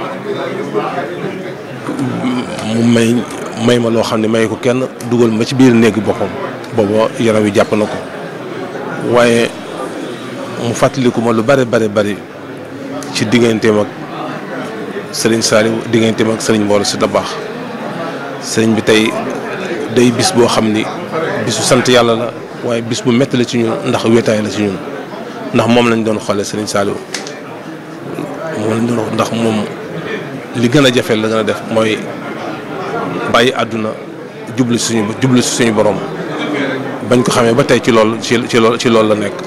mu may may ma loo xam ne may ko kenn dugal ma ci biir néegi boppam booba yaram wi jàpp na ko waaye mu fàttaliku ma lu bare bare bari ci digganteem ak sëriñ Saliou digganteem ak sëriñ Mbooloo Sy Dabakh sëriñ bi tey day bis boo xam ni bisu sant yàlla la waaye bis bu métti la ci ñun ndax wéetaay la ci ñun ndax moom lañ doon xoolee sëriñ Saliou moom lañ doon ndax moom li gën a jafe la gën a def mooy bàyyi àdduna jublu suñu jublu si suñu borom bañ ko xamee ba tey ci lool ci ci lool ci loolu la nekk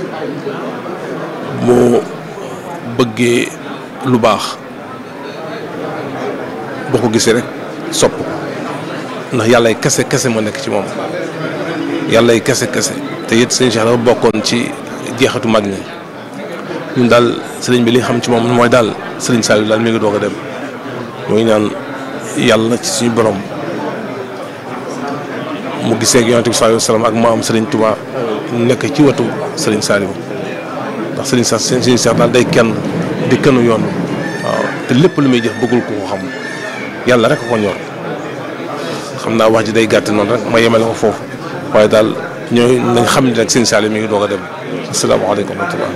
moo bëggee lu baax boo ko gisee rek sopp ko ndax yàllay kese kese moo nekk ci moom yàllay kese kese te it sëñ Cheikh dafa bokkoon ci jeexatu mag ñi ñun daal sëriñ bi li xam ci moom mooy daal sëriñ Saliou daal mi ngi doog a dem mooy naan yàlla ci suñu borom mu gisee ak yonent bi sallallahu alayhi wasallam ak maam sëriñ Touba nekk ci wetu sëriñ Saliou ndax sëriñ sax sëriñ Cheikh daal day kenn di kënu yoon waaw te lépp lu muy jëf bëggul ko ko xam yàlla rek ko ñor xam naa wax ji day gàtt noonu rek ma yemale ko foofu waaye daal ñooy nañ xam ne rek sëriñ Saliou mi ngi doog a dem asalaamaaleykum wa rahmatullah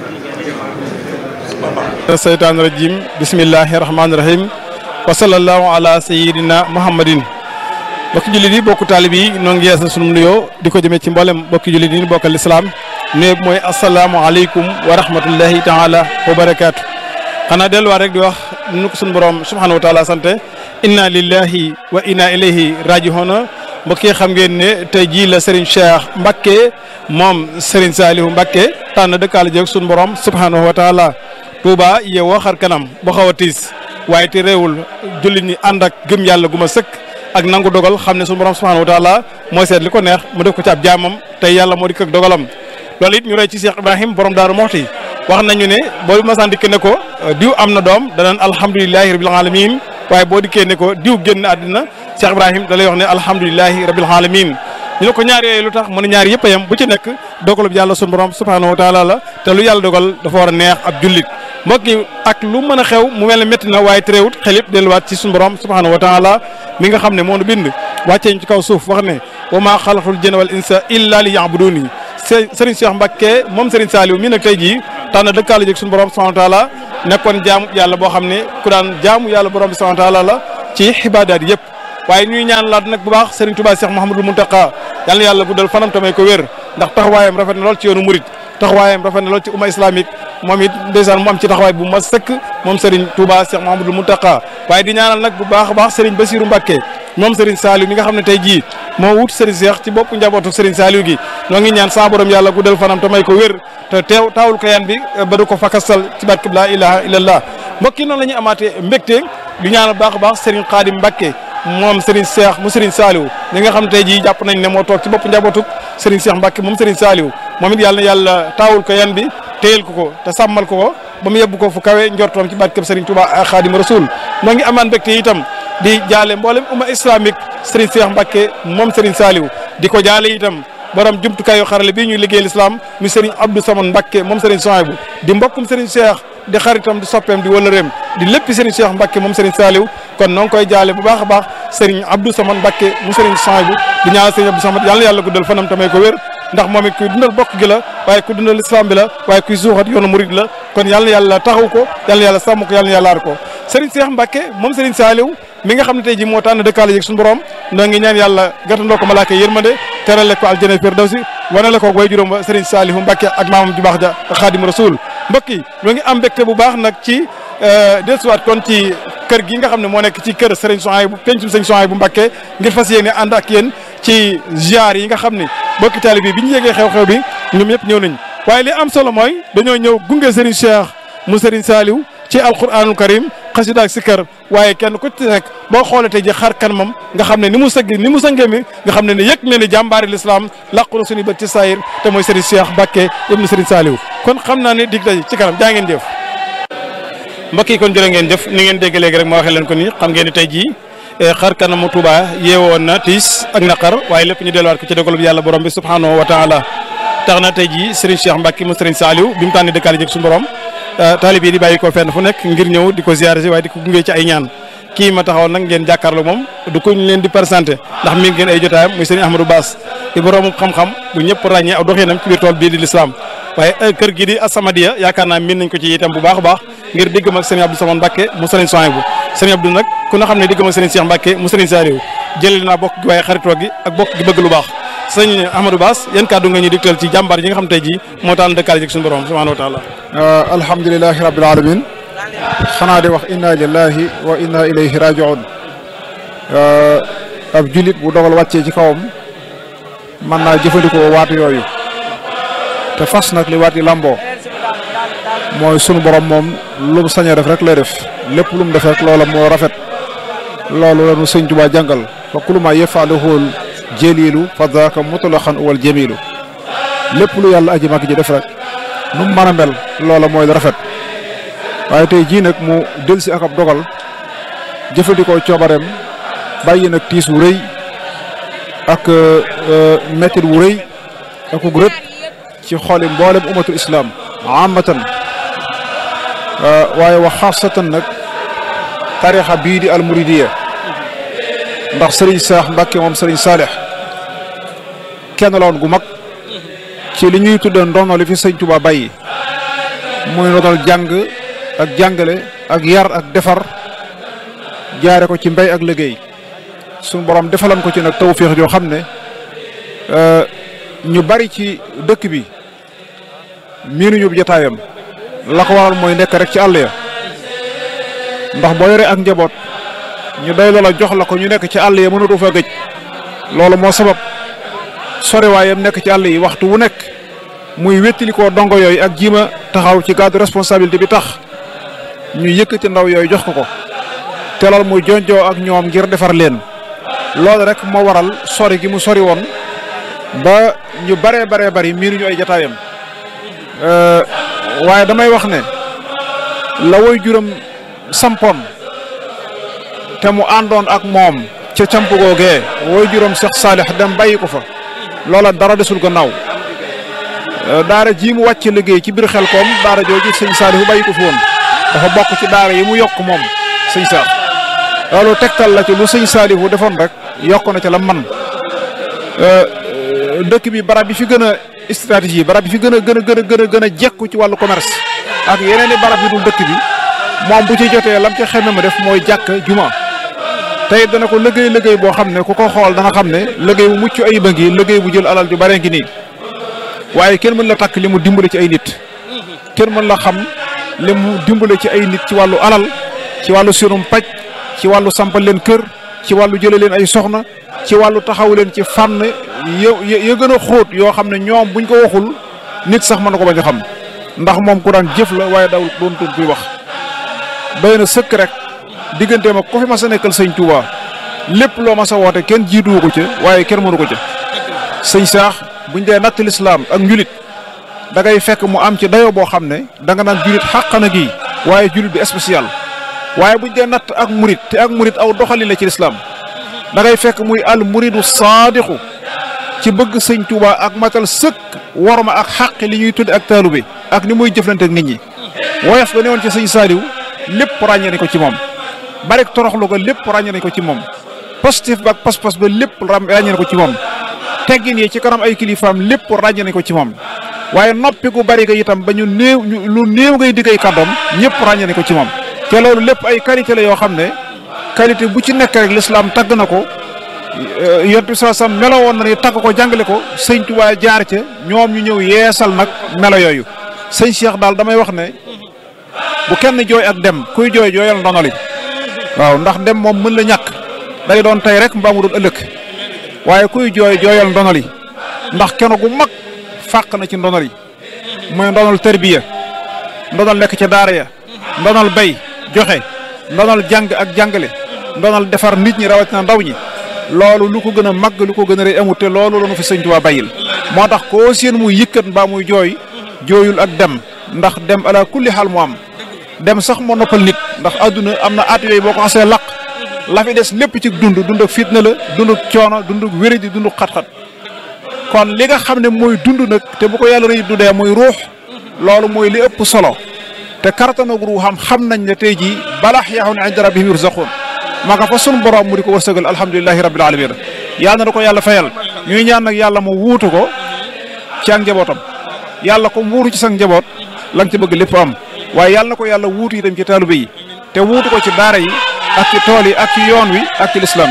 seytaan rajim bismillahi rahmaani rahim wa sallallahu ala sayidina muhammadin bokki jullit yi bokku taalib yi noo ngi yeesal sunu nuyoo di ko jëmee ci mboolem bokki jullit yi bokkal lislaam nuyoo bi mooy asalaamualeykum wa rahmatullahi taala wa barakaatu xanaa delluwaat rek di wax nu ko sunu borom subhanahu wa taala sante inna lillahi wa inna ilayhi rajihoona mbokk yi xam ngeen ne tey jii la Serigne Cheikh Mbacké moom Serigne Saliou Mbacké tànn dëkkaale jeeg sunu borom subhanahu wa taala Touba yeewoo xar kanam ba xaw a tiis waaye te réewul jullit ñi ànd ak gëm yàlla gu ma sëkk ak nangu dogal xam ne sunu borom subhanahu wa taala mooy seet li ko neex mu def ko ci ab jaamam tey yàlla moo di ak dogalam loolu it ñu roy ci Cheikh Ibrahim borom Daaru Moxti wax nañu ne boo masaan dikk ne ko diw am na doom danaan alhamdulilahi rabil alamin waaye boo dikkee ne ko diw génn àddina Cheikh Ibrahim da lay wax ne alhamdulilahi rabil alamin ñu ne ko ñaar yooyu lu tax mu ne ñaar yëpp a yem bu ci nekk dogalub yàlla sunu borom subhanahu wa taala la te lu yàlla dogal dafa war a neex ab jullit mbokk yi ak lu mën a xew mu mel ne métti na waaye terewut xel yëpp delluwaat ci suñu borom subhanahu wa taala mi nga xam ne moo nu bind wàccee ñu ci kaw suuf wax ne wa maa xalaqtul jinna wal insa illa li ya'buduni Serigne Cheikh Mbacke moom Serigne Saliou mii nag tey jii tànn dëkkaale jëg suñu borom subhanahu wa taala nekkoon jaamu yàlla boo xam ne ku daan jaamu yàlla borom bi subhanahu wa taala la ci xibaadaat yëpp waaye ñuy ñaan laat nag bu baax Serigne Touba Cheikh Mouhamadul Mountakha yàlla na yàlla guddal fanam tamay ko wér ndax taxawaayam rafet na lool ci yoonu murit taxawaayam rafet na lool ci umma islamique moom it ndeysaan mu am ci taxawaay bu ma sëkk moom Serigne Touba Cheikh Mouhamadul Mountakha waaye di ñaanal nag bu baax a baax Serigne Bassirou Mbacke moom Serigne Saliou mi nga xam ne tey jii moo wut Serigne Cheikh ci bopp njabootu Serigne Saliou gi ñoo ngi ñaan saa borom yàlla guddal fanam tamay ko wér te teew taawul ko yan bi ba du ko fakasal ci barkeb laa ilaha illallah mbokk yi noonu la ñuy amaatee mbégte di ñaanal baax a baax Serigne Khadim Mbacke moom Serigne Cheikh mu Serigne Saliou ñi nga xam ne tey jii jàpp nañ ne moo toog ci bopp njabootu Serigne Cheikh Mbacke moom Serigne Saliou moom it yàlla na yàlla taawul ko yan bi téyel ko ko te sàmmal ko ko ba mu yebbu ko fu kawe njortoom ci barkeb Serigne Touba ak Khadim Rasoul noo ngi amaan mbégte itam di jaale mboolem umma islamique Serigne Cheikh Mbacke moom Serigne Saliou di ko jaale itam borom jumtukaayu xarale bii ñuy liggéey l'islam mi Serigne Abdou Samane Mbacke moom Serigne Souhaïbou di mbokkum Serigne Cheikh di xaritam di soppeem di wëlëreem di lépp Serigne Cheikh Mbacke moom Serigne Saliou kon noo ngi koy jaale bu baax a baax Serigne Abdou Samane Mbacke mu Serigne Souhaïbou di ñaanal Serigne Abdou Samane yàlla na yàlla guddal fanam tamay ko wér ndax moom it kuy dundal bokk gi la waaye kuy dundal islam bi la waaye kuy suuxat yoonu murid la kon yàlla na yàlla taxaw ko yàlla na yàlla sàmm ko yàlla na yàlla aar ko Serigne Cheikh Mbacke moom Serigne Saliou mi nga xam ne tey ji moo tànn dëkkaale yëg suñu borom noo ngi ñaan yàlla gàttandoo ko malaaka yërmande terale ko aljana firdawsi wanale ko way juróom ba Serigne Saliou Mbacke ak maamam ju baax ja ak Khadim Rasoul mbokk yi ñoo ngi am mbégte bu baax nag ci dellusiwaat kon ci kër gi nga xam ne moo nekk ci kër Serigne Souhaïbou pencum Serigne Souhaïbou Mbacke ngir fas yéene ànd ak yéen ci ziar yi nga xam ne mbokki taalibe bi bi ñu yégee xew-xew bi ñoom ñëpp ñëw nañ waaye li am solo mooy dañoo ñëw gunge Serigne Cheikh mu Serigne Saliou ci alquranul karim xasida ak sikkar waaye kenn ku ci nekk boo xoolee tey ji xar kanamam nga xam ne ni mu sëgg ni mu sëngee mi nga xam ne ne yëg ne ni jàmbaari l'islam làqu na suñu bët ci saayir te mooy Serigne Cheikh Mbacke ibnu Serigne Saliou kon xam naa ne dig daje ci kanam jaa ngeen jëf mbokk yi kon jërë ngeen jëf ni ngeen dégg léegi rek ma waxee leen ko ni xam ngeen ni tey jii xar kanamu Touba yeewoon na tiis ak naqar waaye lépp ñu delluwaat ko ci dogal bi yàlla borom bi subhanahu wa taala tax na tey jii Serigne Cheikh Mbacke mu Serigne Saliou bi mu tànni dëkkaale jëg suñu borom taalib yi di bàyyi ko fenn fu nekk ngir ñëw di ko ziare si waaye di ko gunge ci ay ñaan kii ma taxaw nag ngeen jàkkaarloo moom du ko ñu leen di présenté ndax mi ngeen ay jotaayam muy Serigne Ahmadou Bass di boroomu xam-xam bu ñëpp ràññee aw doxinam ci biir tool bii di l'islam waaye kër gi di As-Samadiyya yaakaar naa miin nañ ko ci itam bu baax a baax ngir diggam ak Serigne Abdou Samane Mbacke mu Serigne Souhaïbou Serigne Abdou nag ku na xam ne diggam ak Serigne Cheikh Mbacke mu Serigne Saliou jëlee naa bokk gi waaye xaritoo gi ak bokk gi bëgg lu baax sëñ Ahmadou Bass yan kàddu nga ñu digtal ci jàmbaar yi nga xam tey ji moo taal dëkkaale ji suñu borom subhanahu wa taala alhamdulilahi rabbil alamin xanaa di wax inna lillahi wa inna ilayhi rajiun ab julit bu dogal wàccee ci kawam mën naa jëfandikoo waatu yooyu te fas nag li waat yi lamboo mooy sunu borom moom lu mu sañ a def rek lay def lépp lu mu def rek loola moo rafet loolu la nu sëñ Tuubaa jàngal fa kullu ma yafaluhul jëliilu fa daaka mutlaqan wal jamilu lépp lu yàlla aji mag ji def rek nu mu mën a mel loola mooy rafet waaye tey jii nag mu delsi ak ab dogal jëfandikoo coobareem bàyyi nag tiis wu rëy ak mettit wu rëy ak ug rët ci xooli mboolem umatul islam amatan waaye wax xaasatan nag tarixa bii di almuridiya ndax sëriñ Seex Mbàkke moom sëriñ Saalix kenn la woon gu mag ci li ñuy tudde ndono li fi sëñ Tuubaa bàyyi muy ndonal jàng ak jàngale ak yar ak defar jaare ko ci mbéy ak liggéey suñu borom defalan ko ci nag tawféex joo xam ne ñu bari ci dëkk bi miinuñu jotaayam la ko waral mooy nekk rek ci àll ya ndax boo yoree ak njaboot ñu doy loola jox la ko ñu nekk ci àll ya mënatu fa gëj loolu moo sabab sore waayam nekk ci àll yi waxtu wu nekk muy wéttali koo dongo yooyu ak jiima taxaw ci gàddu responsabilité bi tax ñu yëkkati ndaw yooyu jox ko ko te loolu muy jonjoo ak ñoom ngir defar leen loolu rek moo waral sori gi mu sori woon ba ñu baree baree bari miinuñu ay jataayam waaye damay wax ne la woy juróom sampoon te mu àndoon ak moom ca camp googee woy juróom Seex Saalix dem bàyyi ko fa loola dara desul gannaaw daara ji mu wàcc liggéey ci biir xel koom daara jooju sëñ Saalix bàyyi ko fi woon dafa bokk ci daara yi mu yokk moom sëñ Saar loolu tegtal la ci lu sëñ Saalihu defoon rek yokk na ca la man dëkk bi barab bi fi gën a stratégie barab bi fi gën a gën a gën a gën a gën a jekku ci wàllu commerce ak yeneen i barab yi dul dëkk bi moom bu ci jotee lam ca xeme ma def mooy jàkk juma tey dana ko liggéey liggéey boo xam ne ku ko xool dana xam ne liggéey bu mucc ayib a ngi liggéey bu jël alal ju bare ngi nii waaye kenn mën la takk li mu dimbale ci ay nit kenn mën la xam li mu dimbale ci ay nit ci wàllu alal ci wàllu sinum paj ci wàllu sampal leen kër ci wàllu jële leen ay soxna ci wàllu taxaw leen ci fànn ya ya gën a xóot yoo xam ne ñoom buñ ko waxul nit sax mën na ko bañ a xam ndax moom ku daan jëf la waaye dawul doon tudd kuy wax doy na sëkk rek digganteem ak ko fi ma sa nekkal sëñ Touba lépp loo ma sa woote kenn jiituwu ko ca waaye kenn mënu ko ca sëñ saax buñ dee natt lislaam ak njulit da ngay fekk mu am ci dayoo boo xam ne da nga naan julit xàqana gi waaye julit bi spécial waaye buñ dee natt ak murit te ak murit aw doxali la ci lislaam da ngay fekk muy al muridu saadixu ci bëgg sëñ Touba ak matal sëkk worma ak xàqi li ñuy tudde ak taalube ak ni muy jëflante ak nit ñi woyof ga newoon ci sëñ Saaliw lépp ràññee nañ ko ci moom barek toroxlu ga lépp ràññee nañ ko ci moom positif ba ak pas-pas ba lépp ràññee nañ ko ci moom teggin yi ci kanam ay kilifaam lépp ràññee nañ ko ci moom waaye noppi gu bari ga itam ba ñu néew lu néew ngay diggay kàddoom ñëpp ràññee nañ ko ci moom te loolu lépp ay qualité la yoo xam ne qualité bu ci nekk rek lislaam tagg na ko yonent bi sam melo woon na ni tagg ko jàngale ko sëñ Tuubaa jaar ca ñoom ñu ñëw yeesal nag melo yooyu sëñ Cheikh daal damay wax ne bu kenn jooy ak dem kuy jooy jooyal ndonoli waaw ndax dem moom mën la ñàkk day doon tey rek mbaa mu doon ëllëg waaye kuy jooy jooyal ndonoli ndax kenn gu mag fàq na ci ndonoli mooy ndonal tërbiya ndonal nekk ca daara ya ndonal bay joxe ndonal jàng ak jàngale ndonal defar nit ñi rawatina ndaw ñi loolu lu ko gën a màgg lu ko gën a rëy amut te loolu la nu fi sëñ Tuubaa bàyyil moo tax koo seen muy yëkkat mbaa muy jooy jooyul ak dem ndax dem ala kulli xaal mu am dem sax moo noppal nit ndax àdduna am na at yooyu boo ko xasee laq la fi des lépp ci dund dund ak fitna la dund ak coono dund ak wéradi dund ak xat-xat kon li nga xam ne mooy dund nag te bu ko yàlla rëy du dee muy ruux loolu mooy li ëpp solo te kartanag ruuxam xam nañ ne tey jii balax yaxun inda rabbihim yurzaquun maa nga fa sun borom mu di ko wërsëgal alhamdulilahi rabbil alamin yàlla na ko yàlla fayal ñuy ñaan nag yàlla mu wuutu ko ci ak njabootam yàlla ko wuutu ci sa njaboot la nga ci bëgg lépp am waaye yàlla na ko yàlla wuutu itam ci taalibe yi te wuutu ko ci daara yi ak ci tool yi ak ci yoon wi ak ci lislaam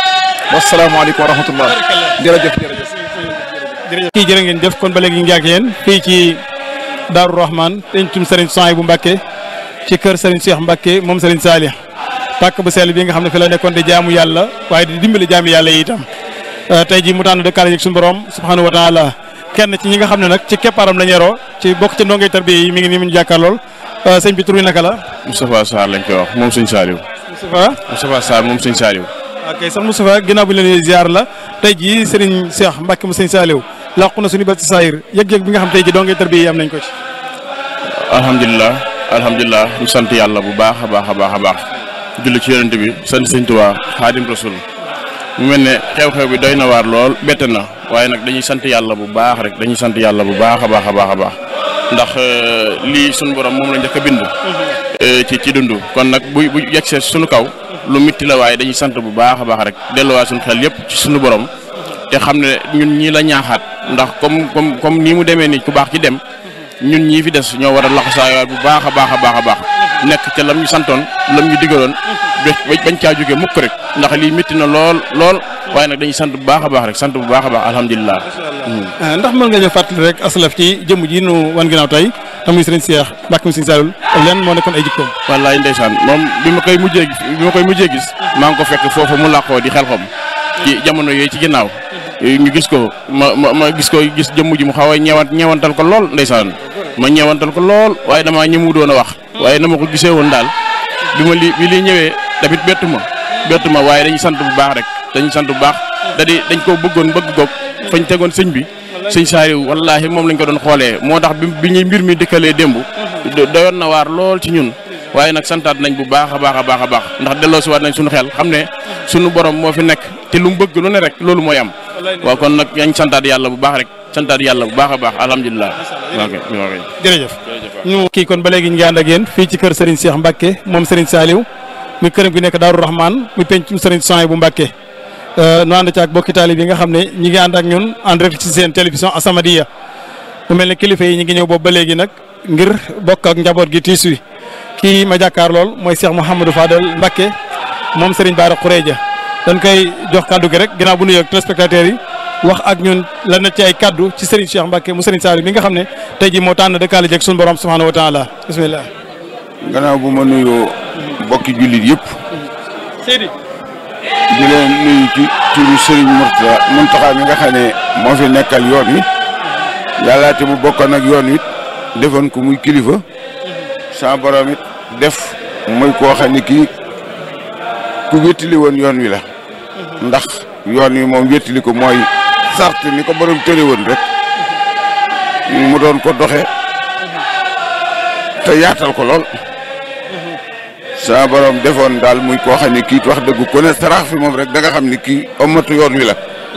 bi wasalaamaaleykum wa rahmatullah jërëjëf jërëjëf jërëjëf kii jërë ngeen jëf kon ba léegi ñu ngi ak yéen fii ci Daaru Rahman tencum Serigne Soy bu Mbàkke ci kër Serigne Cheikh Mbàkke moom Serigne Saalih pàkk bu sell bi nga xam ne fi la nekkoon di jaamu yàlla waaye di dimbali jaami yàlla yi itam tey ji mu tànn dëkkaale ak suñu borom subhanahu wa taala kenn ci ñi nga xam ne nag ci keppaaram la ñeroo ci bokk ci ndongay tarbiya yi mi ngi nii mu ñu jàkkaar lool sëñ bi tur wi naka la Moustapha Sarr lañ koy wax moom sëñ Saliou Moustapha Moustapha Sarr moom sëñ Saliou ok sax Moustapha ginnaaw bi ñu leen ziar la tey jii Serigne Cheikh Mbacke mu sëñ Saliou làqu na suñu bët ci saayir yëg-yëg bi nga xam tey ji ndongay tarbiya yi am nañ ko ci alhamdulilah alhamdulilah ñu sant yàlla bu baax a baax a baax a baax julli ci yonent bi sant sëñ Tuubaa Xaadim Rasul mu mel ne xew-xew bi doy na waar lool bette na waaye nag dañuy sant yàlla bu baax rek dañuy sant yàlla bu baax a baax a baax a baax ndax lii suñu borom moom la njëkk a bind ci ci dund kon nag bu bu yegsee suñu kaw lu mitti la waaye dañuy sant bu baax a baax rek delluwaat suñu xel yépp ci suñu borom te xam ne ñun ñii la ñaaxaat ndax comme comme comme nii mu demee nii ku baax ci dem ñun ñii fi des ñoo war a laxasaayaat bu baax a baax a baax a baax nekk ca lam ñu santoon lam ñu digaloon bañ caa jógee mukk rek ndax lii métti na lool lool waaye nag dañuy sant bu baax a baax rek sant bu baax a baax alhamdulilah. ndax mën nga ñëw fàttali rek asalaf ci jëmm ji nu wan ginnaaw tey tamuy sëriñ Cheikh Mbacke mu sëriñ Saliou ak leen moo nekkoon ay jikkoom. wallaay ndeysaan moom bi ma koy mujjee bi ma koy mujjee gis maa ngi ko fekk foofu mu làqoo di xel xom ci jamono yooyu ci ginnaaw ñu gis ko ma ma ma gis ko gis jëmm ji mu xaw a ñeewant ñeewantal ko lool ndeysaan ma ñeewantal ko lool waaye damaa ñëmu doon a wax waaye na ma ko gisee woon daal bi ma li bi li ñëwee tamit bettu ma bettu ma waaye dañuy sant bu baax rek dañuy sant bu baax da di dañ koo bëggoon bëgg goog fañ tegoon sëñ bi sëñ Saliou wallaahi moom lañ ko doon xoolee moo tax bi bi ñuy mbir mi dëkkalee démb doyoon na waar lool ci ñun waaye nag santaat nañ bu baax a baax a baax a baax ndax delloo si waat nañ suñu xel xam ne suñu borom moo fi nekk te lu mu bëgg lu ne rek loolu mooy am waaw kon nag yañ santaat yàlla bu baax rek santaat yàlla bu baax a baax alhamdulilah. ok ok jërëjëf. ñu kii kon ba léegi ñu ngi ànd ak yéen fii ci kër Serigne Cheikh Mbacke moom Serigne Saliou muy këram gi nekk Daaru Rahman muy pencum Serigne Soy bu Mbacke nu ànd ci ak bokki taalib yi nga xam ne ñi ngi ànd ak ñun en direct ci seen télévision As-Samadiyya mu mel ne kilifa yi ñi ngi ñëw boobu ba léegi nag ngir bokk ak njaboot gi tiis wi kii ma jàkkaar lool mooy Cheikh Mouhamadou Fadel Mbacke moom Serigne Bara Khourédia dañ koy jox kaddu gi rek ginnaaw bu nuyoo téléspectateurs yi wax ak ñun lan na ci ay kaddu ci Serigne Cheikh Mbacke mu Serigne Saliou mi nga xam ne tey jii moo tànn dëkkaale jeeg suñu borom subhanahu wa taala bismillah gannaaw bu ma nuyoo bokki jullit yëpp Seydi di leen nuyu ci turu Serigne Mourtada Mountakha mi nga xam ne moo fi nekkal yoon wi yàlla te mu bokkoon ak yoon wi defoon ko muy kilifa sa borom it def muy koo xam ne kii ku wéttali woon yoon wi la ndax yoon wi moom wéttali ko mooy sart ni ko borom tëre woon rek mu doon ko doxe te yaatal ko lool sa borom defoon daal muy koo xam ne kii wax dëgg ku ne sarax fi moom rek da nga xam ne kii omatu yoon wi la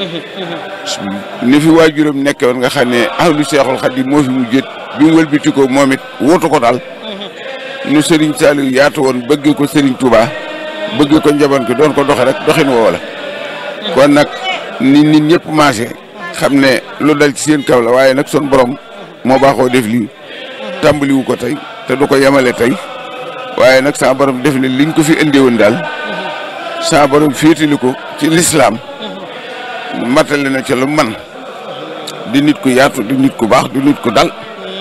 ni fi waajuram nekke woon nga xam ne ahlu seexul xadim moo fi mu jët bi mu wëlbati ko moom it wóotu ko daal nu Serigne Saliou yaatu woon bëggee ko Serigne Touba bëggee ko njaboot gi doon ko doxe rek doxin woo la kon nag nit nit ñëpp maase xam ne lu dal ci seen kaw la waaye nag son borom moo baaxoo def lii tàmbaliwu ko tey te du ko yemale tey waaye nag sa borom def ne liñ ko fi indee woon daal sa borom féetali ko ci lislaam matale na ca lu man di nit ku yaatu di nit ku baax di nit ku dal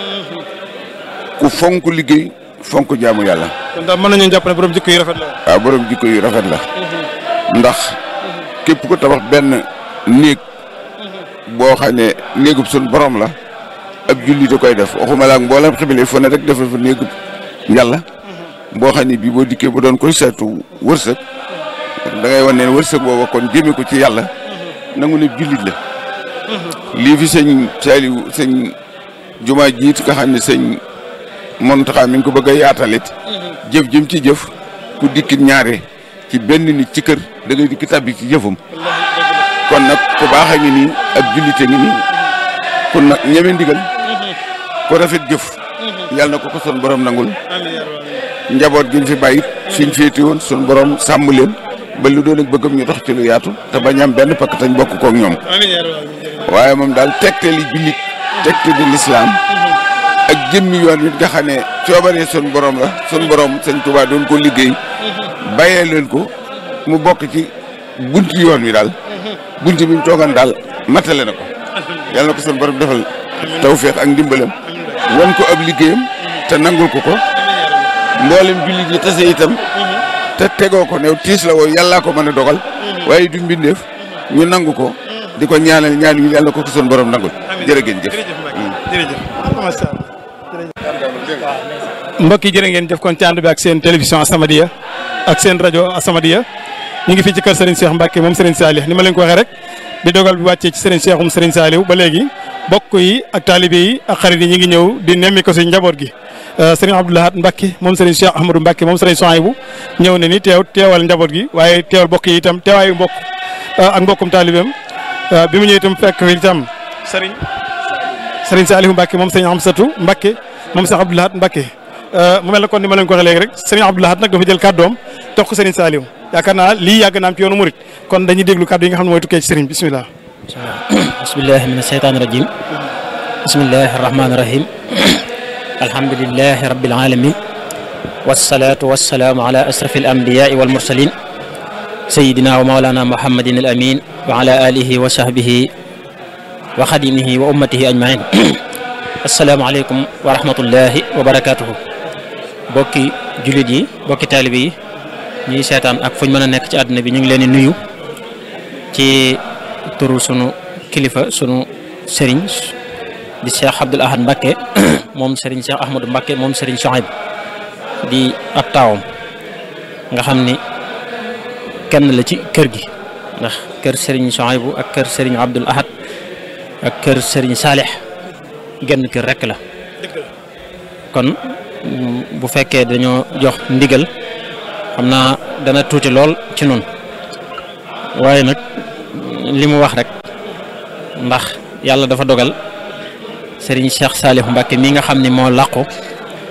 ku fonk liggéey fonk jaamu yàlla. kon daal mën nañu jàpp ne borom jikko yu rafet la. waaw borom jikko yu rafet la. ndax képp ku tabax benn néeg boo xam ne néegub sun borom la ab julli da koy def waxuma la ak mboolem xibile fu ne rek defal fa néegub yàlla boo xam ne bii boo dikkee ba doon koy seetu wërsëg da ngay wan ne wërsëg booba kon jëmee ko ci yàlla nangu ne jullit la. lii fi sëñ Saliou sëñ jumaa jiit nga xam ne sëñ Mountakha mi ngi ko bëgg a yaatalit jëf jëm ci jëf ku dikkit ñaare ci benn nit ci kër da ngay dikki tabbi ci jëfam kon nag ku baax a ngi nii ak jullite ngi nii kon nag ñeme ndigal ku rafet jëf yàlla na ko ko son borom nangul njaboot gi ñu fi bàyyit suñ féete woon sun borom sàmm leen ba lu doon ak bëggam ñu dox ci lu yaatu te bañ am benn pakk tañ bokk kook ñoom waaye moom daal tegte li jullit tegte di lislaam ak jëmmi yoon wi nga xam ne coobaree sun borom la sun borom sëñ Tuubaa doon ko liggéey bàyyee leen ko mu bokk ci bunti yoon wi daal bunti bi mu toogan daal matale na ko yàlla na ko sun borom defal tawféex ak ndimbalam wan ko ab liggéeyam te nangul ko ko mboolem jullit yi tase itam te tegoo ko new tiis la woo yàllaa ko mën a dogal waaye du mbindeef ñu nangu ko di ko ñaanal ñaan yi yàlla ko ko sun borom nangul jërë ngeen jëf mbokk yi jërë ngeen jëf kon ci ànd bi ak seen télévision As-Samadiyya ak seen rajo As-Samadiyya ñu ngi fii ci kër Serigne Cheikh Mbacke moom Serigne Saliou ni ma leen ko waxee rek di dogal bi wàccee ci Serigne Cheikhum Serigne Saliou ba léegi bokk yi ak taalibe yi ak xarit yi ñu ngi ñëw di nemmi ko si njaboot gi Serigne Abdou Lahad Mbacke moom Serigne Cheikh Ahmadou Mbacke moom Serigne Souhaïbou ñëw na ni teew teewal njaboot gi waaye teewal bokk yi itam teewaayu mbokk ak mbokkum taalibeem bi mu ñëw itam fekk fi itam Serigne Serigne Saliou Mbacke moom Serigne Amsatou Mbacke moom Cheikh Abdou Lahad Mbacke mu mel ne kon ni ma leen ko waxee léegi rek Serigne Abdou Lahad nag dafa jël kàddoom jox ko Serigne Saliou yaakaar naa lii yàgg na am ci yoonu murit kon dañuy déglu kàddu yi nga xam ne mooy tukkee ci Serigne bisimilah. bismillahi min asheytaani rajim bismillahi arrahmani rahim alhamdulilahi rabbil alamin wasalaatu wasalaamu ala asrafi al anbiyai wal mursalin sayidina wa maulana muhammadin al amin wa ala alihi wa sahbihi wa xadimihi wa ummatihi ajmain asalaamaaleykum wa rahmatullahi wa barakatuhu bokki jullit yi bokki taalibe yi ñuy seetaan ak fuñ mën a nekk ci àdduna bi ñu ngi leen di nuyu ci turu sunu kilifa sunu sëriñ di Cheikh Abdoul Ahad Mbacke moom sëriñ Cheikh Ahmadou Mbacke moom sëriñ Souhaïbou di ab taawam nga xam ni kenn la ci kër gi ndax kër sëriñ Souhaïbou ak kër sëriñ Abdoul Ahad ak kër sëriñ Salih genn kër rekk la kon bu fekkee dañoo jox ndigal xam naa dana tuuti lool ci nun waaye nag li mu wax rek ndax yàlla dafa dogal Serigne Cheikh Salih Mbacke mi nga xam ni moo làqu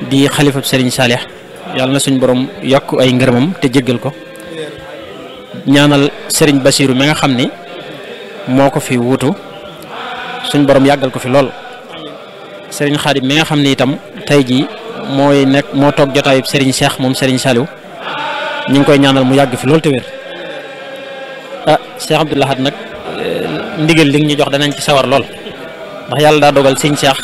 di xalifab Serigne Salih yàlla na suñ borom yokk ay ngërëmam te jéggal ko ñaanal Serigne Bassirou mi nga xam ni moo ko fi wutu suñ borom yàggal ko fi lool Serigne Khadim mi nga xam ni itam tey jii mooy nekk moo toog jotaayub Serigne Cheikh moom Serigne Saliou ñu ngi koy ñaanal mu yàgg fi lool te wér ah Cheikh Abdou Lahad nag ndigal li ñu jox danañ ci sawar lool ndax yàlla daa dogal Serigne Cheikh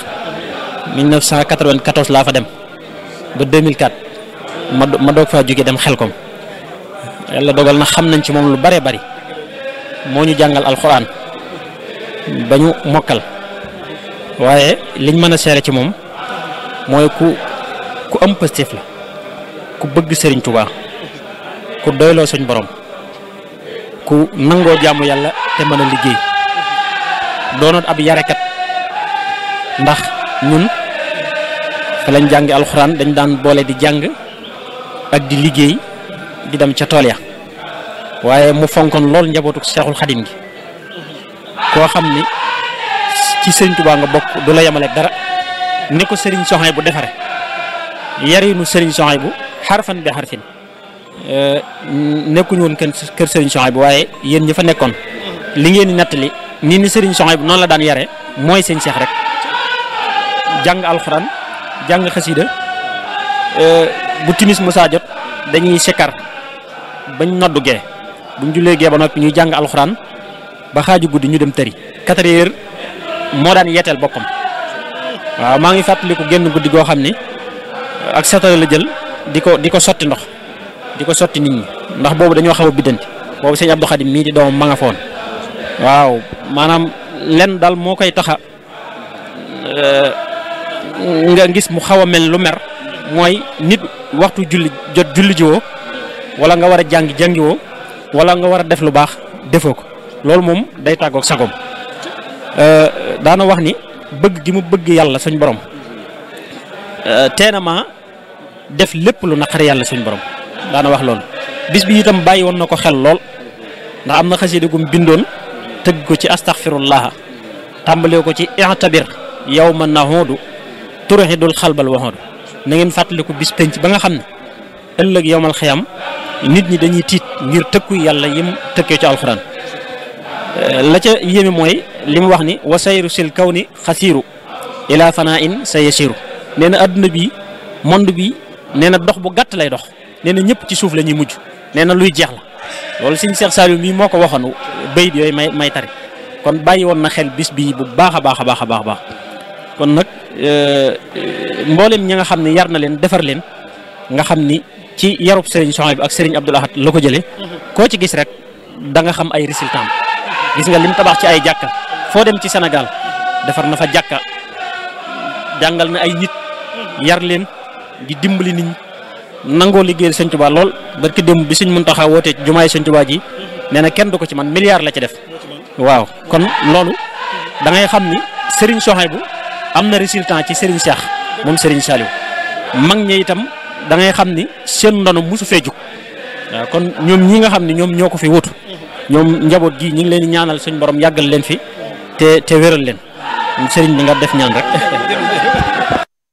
1994 laa fa dem ba 2004 ma ma doog faa jóge dem xelkom yàlla dogal na xam nañ ci moom lu bare bari moo ñu jàngal alxuraan ba ñu mokkal waaye liñ mën a seere ci moom mooy ku ku am pëstéef la ku bëgg Serigne Touba ku doyloo suñ borom ku nangoo jaamu yàlla te mën a liggéey doonoon ab yarekat ndax ñun fa lañ jàngi alxuraan dañ daan boole di jàng ak di liggéey di dem ca tool ya waaye mu fonkoon lool njabootu Seexul Xadim gi koo xam ni ci Serigne Touba nga bokk du la yemale dara ni ko Serigne Soxay bu defare yarinu Serigne Soxay bu xarfan bi xarfin nekkuñu woon kër kër Serigne Soxay bu waaye yéen ñi fa nekkoon li ngeen di nettali nii ni Serigne Soxay bu noonu la daan yare mooy seen seex rek jàng alxuraan jàng xasida bu timis musaa jot dañuy sikkar bañ noddu gee buñ jullee gee ba noppi ñuy jàng alxuraan ba xaaju guddi ñu dem tëri quatre heures moo daan yeeteel boppam waaw maa ngi fàttaliku génn guddi goo xam ni ak satala la jël di ko di ko sotti ndox di ko sotti nit ñi ndax boobu dañoo xaw a biddanti boobu sëñ Abdou Khadim mii di doomam ma nga foon waaw maanaam lenn daal moo koy taxa nga gis mu xaw a mel lu mer mooy nit waxtu julli jot julli jiwoo wala nga war a jàngi jàngiwoo wala nga war a def lu baax defoo ko loolu moom day tàggoog sagoom daana wax ni bëgg gi mu bëgg yàlla suñ borom teena ma def lépp lu naqari yàlla suñ borom daana wax loolu bis bi itam bàyyi woon na ko xel lool ndax am na xasida gum bindoon tëgg ko ci astaghfirullah tàmbalee ko ci i'tabir yawma nahudu turhidul xalbal waxoodu na ngeen fàttaliku bis penc ba nga xam ne ëllëg yowmal xiyam nit ñi dañuy tiit ngir tëkku yàlla yim tëkkee ci alxuraan la ca yéeme mooy li mu wax ni wa sayru sil kaw ni xasiiru ila fanaa in sa yasiru nee na adduna bi monde bi nee na dox bu gàtt lay dox nee na ñëpp ci suuf la ñuy mujj nee na luy jeex la loolu sëñ Cheikh Saliou mii moo ko waxoon bayit yooyu may may tari kon bàyyi woon na xel bis bii bu baax a baax a baax a baax baax kon nag mboolem ñi nga xam ne yar na leen defar leen nga xam ni ci yarub Serigne Souhaïbou ak Serigne Abdoul Ahad la ko jëlee koo ci gis rek da nga xam ay résultats gis nga lim tabax ci ay jàkka foo dem ci Sénégal defar na fa jàkka jàngal na ay nit yar leen di dimbali nit ñi nangoo liggéeyal Sëñ Tuubaa lool barki démb bi Sëñ Muntaxa wootee ci jumaay Sëñ Tuubaa ji nee na kenn du ko ci man milliard la ci def waaw kon loolu da ngay xam ni Serigne Souhaïbou am na résultat ci Serigne Cheikh moom Serigne Saliou mag ñi itam da ngay xam ni seen ndono mosu fee jug waaw kon ñoom ñi nga xam ne ñoom ñoo ko fi wutu ñoom njaboot gi ñu ngi leen di ñaanal suñ borom yàggal leen fi te te wéral leen Serigne bi nga def ñaan rek.